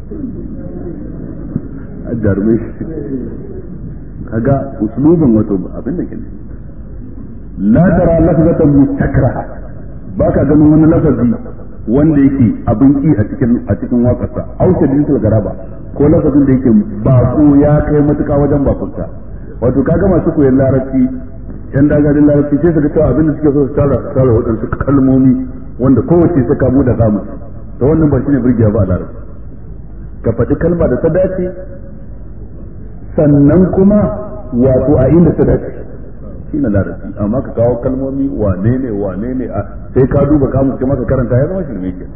[SPEAKER 1] a jarumai kaga uslubin wato abin da ke la tara lafzatan mustakraha baka ganin wani lafazi wanda yake abin ki a cikin a cikin waƙarsa au shadidul garaba ko lafazin da yake bako ya kai matuƙa wajen bakunta wato kaga masu koyon larabci yan dagarin larabci sai su ga cewa abin da suke so su tara su tara waɗansu kalmomi wanda kowace ta kamu da kamu to wannan ba shine burgiya ba a larabci ka faɗi kalma da ta dace sannan kuma wato a inda ta dace shi na larabci amma ka kawo kalmomi wane ne wane ne a sai ka duba kamus kuma ka karanta ya zama shirme ke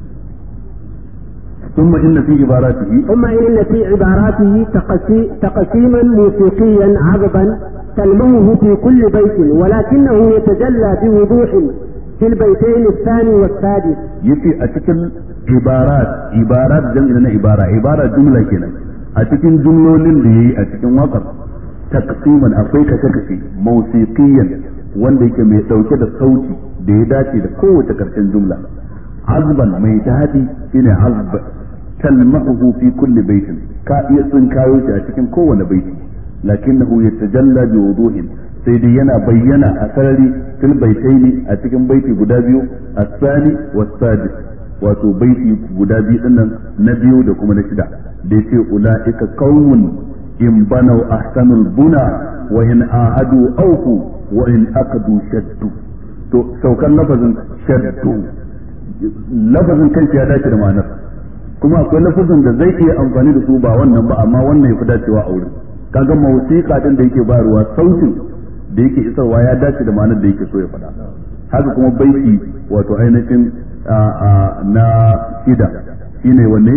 [SPEAKER 1] ثم إن في عباراته
[SPEAKER 2] ثم إن في عباراته تقسي تقسيما موسيقيا عذبا تلمه في كل بيت ولكنه يتجلى بوضوح في البيتين الثاني والسادس
[SPEAKER 1] يتي أتكل عبارات عبارات جمع عبارة عبارة جملة كده أتكل جملة اللي أتكل وقت taqsiman akwai kashe kashe mausiqiyan wanda yake mai dauke da sauti da ya dace da kowace karshen jumla azban mai dadi shine azb talmahu fi kulli baitin ka iya tsinkayo shi a cikin kowane baiti lakinnahu yatajalla bi wuduhin sai dai yana bayyana a sarari fil baitaini a cikin baiti guda biyu as-sani was-sadis wato baiti guda biyu dinnan na biyu da kuma na shida da yace ulaika qaumun in banau ahsanul buna wa in ahadu auku wa in aqadu shaddu to saukan lafazin shaddu lafazin kanshi ya dace da ma'anar kuma akwai lafazin da zai iya amfani da su ba wannan ba amma wannan ya fi dacewa a wurin kaga mawsiqa din da yake bayarwa sautin da yake isarwa ya dace da ma'anar da yake so ya faɗa haka kuma baiti wato ainihin na shida shine wanne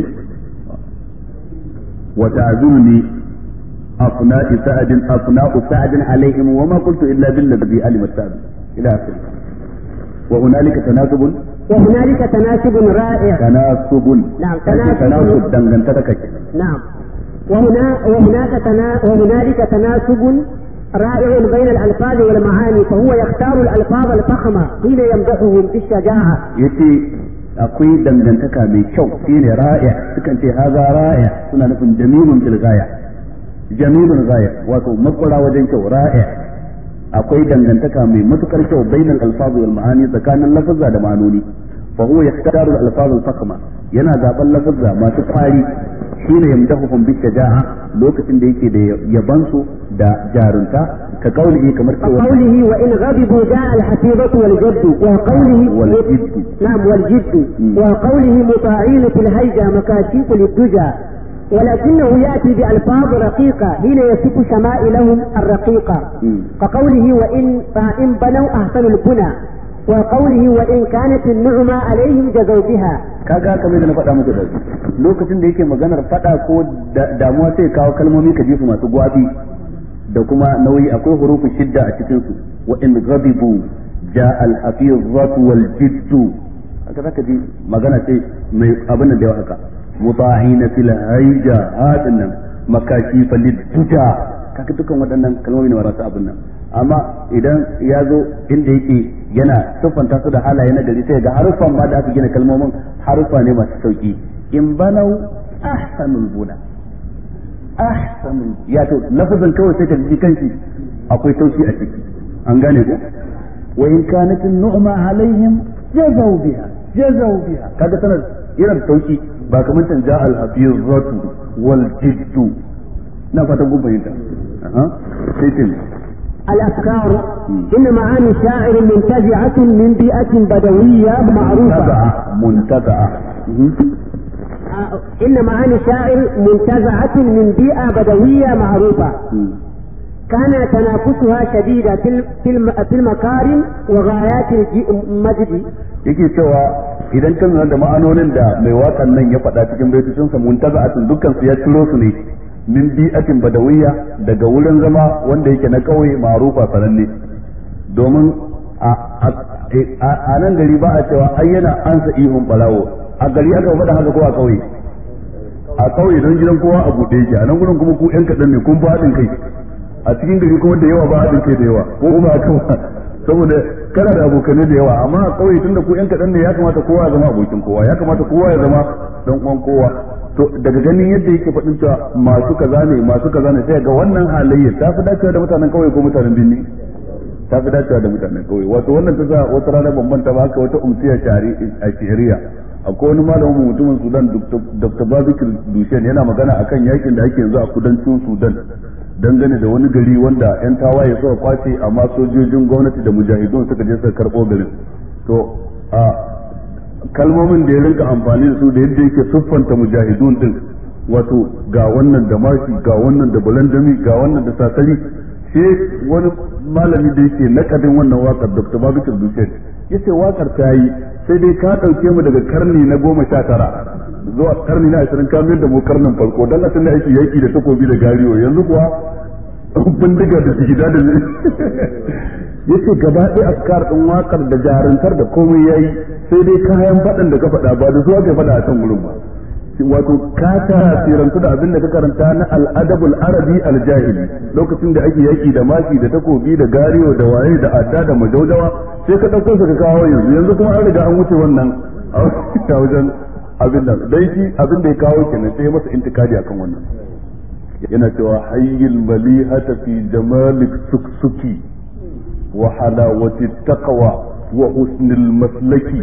[SPEAKER 1] wa ta'zurni afna'i sa'adin afna'u sa'adin alaihim wa ma qultu illa bil ladhi alima sa'ad ila akhir wa hunalika tanasubun
[SPEAKER 2] وهنالك تناسب رائع
[SPEAKER 1] tanasubun
[SPEAKER 2] نعم
[SPEAKER 1] tanasub
[SPEAKER 2] تناسب
[SPEAKER 1] dangantaka kake
[SPEAKER 2] نعم وهنا وهناك تنا وهنالك تناسب رائع بين الألفاظ والمعاني فهو يختار الألفاظ الفخمة حين يمدحهم بالشجاعة
[SPEAKER 1] yace akwai dangantaka mai kyau shine ra'i sukan ce haza ra'i suna nufin jamilun fil ghaya jamilun ghaya wato makwara wajen kyau ra'i akwai dangantaka mai matukar kyau bainal alfaz wal ma'ani tsakanin lafazza da ma'anoni fa huwa yaktaru al alfaz al fakhma yana zaben lafazza masu kwari shine yamdahuhum bi shaja'a lokacin da yake da yabansu da jarunta ka kaulihi kamar cewa
[SPEAKER 2] وقوله وإن غضبوا جاء الحفيظة والجد وقوله
[SPEAKER 1] والجد.
[SPEAKER 2] نعم والجد
[SPEAKER 1] مم.
[SPEAKER 2] وقوله مطاعين في الهيجة مكاشيف للدجى ولكنه يأتي بألفاظ رقيقة حين يصف شمائلهم الرقيقة
[SPEAKER 1] مم.
[SPEAKER 2] كقوله وإن فإن بنوا أحسن البنى وقوله وإن كانت النعمة عليهم جزوا بها
[SPEAKER 1] kaga kamar da na faɗa muku da lokacin da yake maganar faɗa ko da- damuwa sai kawo kalmomi ka ji su masu gwabi da kuma nauyi akwai hurufin shidda a cikin su wa in ghadibu ja al hafizatu wal jiddu haka zaka ji magana sai mai abin da yawa haka muta'ina fil hayja hadin nan makashi falid tuja kaga dukan waɗannan kalmomi ne masu abin nan amma idan ya zo inda yake yana siffanta su da halaye na gari sai ga harufan ma da aka gina kalmomin harufa ne masu sauki in banau ahsanul buna ahsanul ya to lafazin kawai sai ka ji kanshi akwai sauki a ciki an gane ko wa in kanat nu'ma alaihim jazaw biha jazaw biha kaga sanar irin sauki ba kamar can ja al hafizatu wal jiddu na fatan kun fahimta aha sai tin
[SPEAKER 2] الأفكار إن معاني الشاعر منتزعة من بيئة بدوية معروفة
[SPEAKER 1] منتزعة منتزعة
[SPEAKER 2] آه، إن معاني الشاعر منتزعة من بيئة بدوية معروفة كان تنافسها شديدا في الم- في الم- في المكارم وغايات الج- المجد
[SPEAKER 1] yake cewa idan kan lura da ma'anonin da mai waƙan nan ya faɗa cikin baitocinsa muntaza'atun dukkan su ya ciro su ne min bi'atin badawiyya daga wurin zama wanda yake na ƙauye ma'rufa sananne domin a a- a nan gari ba a cewa ai yana ansa ihun barawo a gari aka faɗa haka ko a ƙauye a ƙauye don gidan kowa a buɗe yake a nan gurin kuma ku ƴan kaɗan ne kun ba haɗin kai a cikin gari kuma da yawa ba haɗin kai da yawa ko kuma haka ba saboda kana da abokanai da yawa amma a ƙauye tunda ku ƴan kaɗan ne ya kamata kowa ya zama abokin kowa ya kamata kowa ya zama dan uwan kowa to daga ganin yadda yake faɗin cewa masu kaza ne masu kaza ne sai ga wannan halayyar ta fi dacewa da mutanen ƙauye ko mutanen birni ta fi dacewa da mutanen ƙauye wato wannan ta sa wata rana bambanta ba haka wata umsiya shari- a shari'a akwai wani malamin mu mutumin sudan dr babikir dushen yana magana akan yakin da ake yanzu a kudancin sudan dangane da wani gari wanda yan tawaye suka kwace amma sojojin gwamnati da mujahidun suka je suka karɓo garin to a kalmomin da ya rinka amfani da su da yadda yake siffanta mujahidun din wato ga wannan da mashi ga wannan da balandami ga wannan da sasari sai wani malami da yake nakadin wannan wakar dr babikir dushen ya ce wakar ta yi sai dai ka ɗauke mu daga karni na goma sha tara zuwa karni na ashirin ka mayar da mu karnin farko don a tunda ake yaki da takobi da gariyo yanzu kuwa bindiga da jigida da yace gaba ɗaya askar ɗin wakar da jaruntar da komai yayi sai dai kayan faɗan da ka faɗa ba da zuwa ka faɗa a kan gurin ba wato ka tasirantu da abin da ka karanta na al'adabul arabi aljahili lokacin da ake yaki da maki da takobi da gariyo da waye da adda da majaujawa sai ka ɗauko su ka kawo yanzu yanzu kuma an riga an wuce wannan a wajen abin nan dai shi abin da ya kawo kenan sai ya masa intikadi akan wannan yana cewa hayyil malihata fi jamalik suksuki wa halawati taqwa wa husnil maslaki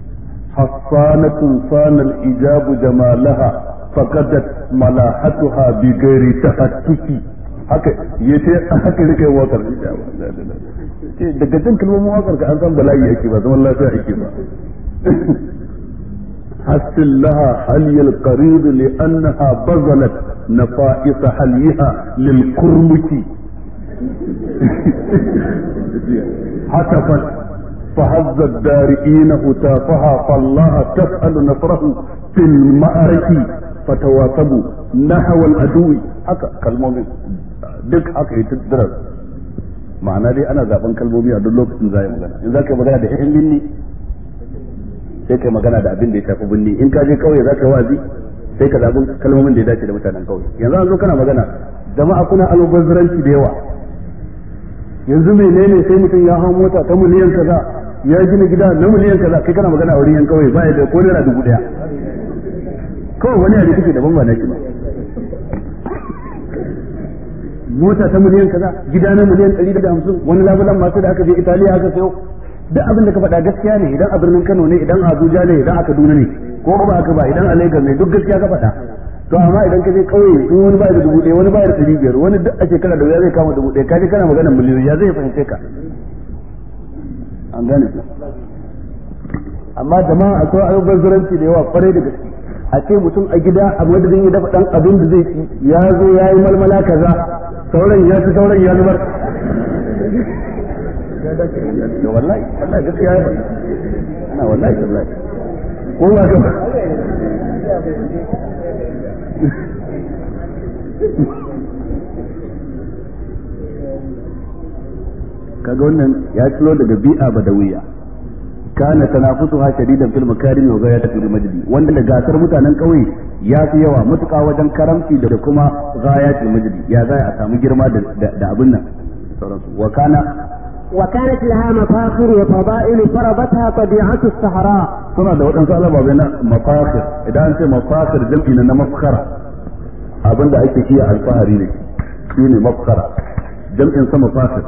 [SPEAKER 1] حصانة صان الإجاب جمالها فقدت ملاحتها بغير تفتك haka ya ce haka rike wakar daga jin kalmomin wakar ka an san bala'i ake ba zaman lafiya ake ba حسن لها حلي القريض لأنها بذلت نفائس حليها للكرمك هتفت فهز الدارئين هتافها فالله تسأل نصره في المعركة فتواصبوا نحو العدو haka kalmomin duk haka yi tattarar ma'ana dai ana zaben kalmomi a duk lokacin za yi magana in za ka yi magana da yan binni sai ka yi magana da abin da ya shafi binni in ka je kauye za ka yi wazi sai ka zaɓi kalmomin da ya dace da mutanen kauye yanzu an zo kana magana jama'a kuna almubazzaranci da yawa yanzu menene sai mutum ya hau mota ta miliyan kaza ya gina gida na miliyan kaza kai kana magana a wurin yan kauye ba ya da ko naira dubu daya kawai wani yare kake daban ba na ki ba mota ta miliyan kaza gida na miliyan ɗari da hamsin wani labulan masu da aka je italiya aka sayo duk abin da ka faɗa gaskiya ne idan a birnin kano ne idan a abuja ne idan a kaduna ne ko ba haka ba idan a lagos ne duk gaskiya ka faɗa to amma idan ka je ƙauye in wani ba da dubu ɗaya wani ba da ɗari biyar wani duk a shekara da wuya zai kama dubu ɗaya kaje kana magana miliyoyi ya zai fahimce ka an gane ku amma jama'a akwai ayyukan zuranci da yawa kwarai da gaske a ce mutum a gida a madadin ya dafa dan abin da zai ci ya zo ya yi malmala kaza sauran ya ci sauran ya zubar wallahi wallahi gaskiya ya ana wallahi wallahi ko ba ka kaga wannan ya ciro daga bi'a badawiya kana tanafusuha shadidan fil makarim wa ghayat fil majdi wanda da gasar mutanen kauye ya fi yawa mutuka wajen karamci da kuma ghayat fil majdi ya za a samu girma da abin nan sauransu wa kana
[SPEAKER 2] وكانت لها مفاخر وفضائل فرضتها طبيعة الصحراء
[SPEAKER 1] suna da waɗansu ababai na mafakir idan an ce mafakir jam'i na mafkara abinda ake iya alfahari ne shi ne mafkara jam'in sa mafakir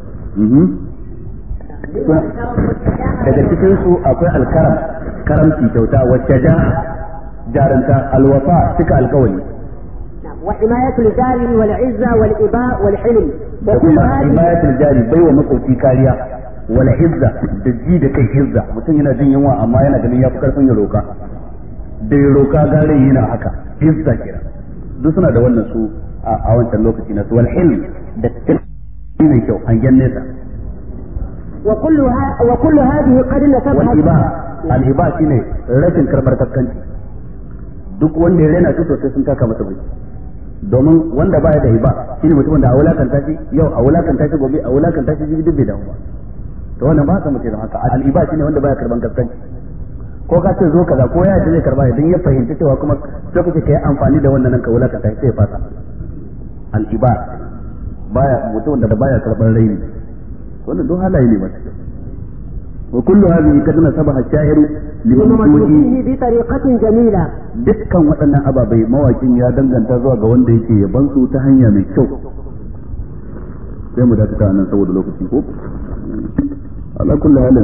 [SPEAKER 1] daga cikin su akwai alkaram karamci kyauta wacce ja jaranta alwafa cika alkawali
[SPEAKER 2] وحماية الجار والعزة والإباء والحلم
[SPEAKER 1] da kuma himayatul jari bai wa makwabci kariya wala hizza da ji da kai hizza mutum yana jin yunwa amma yana ganin ya fi karfin ya roka da ya roka gare yana haka hizza kira duk suna da wannan su a wancan lokaci na su wal hilm da tilmi mai kyau hangen nesa
[SPEAKER 2] وكلها وكل هذه قد نسبها
[SPEAKER 1] wal iba al iba shine rashin karbar kaskanci duk wanda ya rena shi sosai sun taka masa bai domin wanda baya da hiba shine mutumin da a wulakanta shi yau a wulakanta shi gobe a wulakanta shi jibi dubbe da ba to wannan ba sa mutum haka al iba shine wanda baya karban kaskanci ko ka ce zo kaza ko ya ce zai karba idan ya fahimci cewa kuma sai kuke kai amfani da wannan nan ka wulakanta shi sai ya fasa al iba baya mutumin da baya karban raini wannan don halaye ne masu kyau وكل هذه قد نسبها الشاعر لوجوده
[SPEAKER 2] فيه بطريقة جميلة
[SPEAKER 1] dukkan waɗannan ababai mawakin ya danganta zuwa ga wanda yake yaban su ta hanya mai kyau sai mu dakata nan saboda lokaci ko ala kulli halin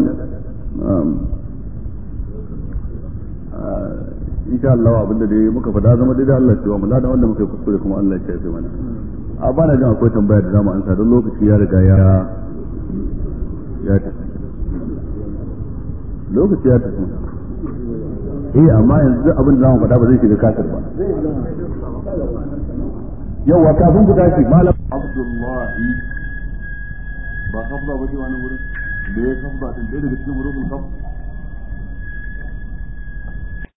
[SPEAKER 1] insha Allah abinda dai muka faɗa zama dai Allah cewa mu ladan wanda muka yi kuskure kuma Allah ya ce mana a bana jin akwai tambaya da zamu ansa don lokaci ya riga ya ya tafi lokaci ya tafi eh amma yanzu abin da zamu faɗa ba zai shiga kasar ba yawa kafin ku tashi malam abdullahi ba kafda ba ce wani wurin da ya kafda din ɗaya daga cikin wurin kafda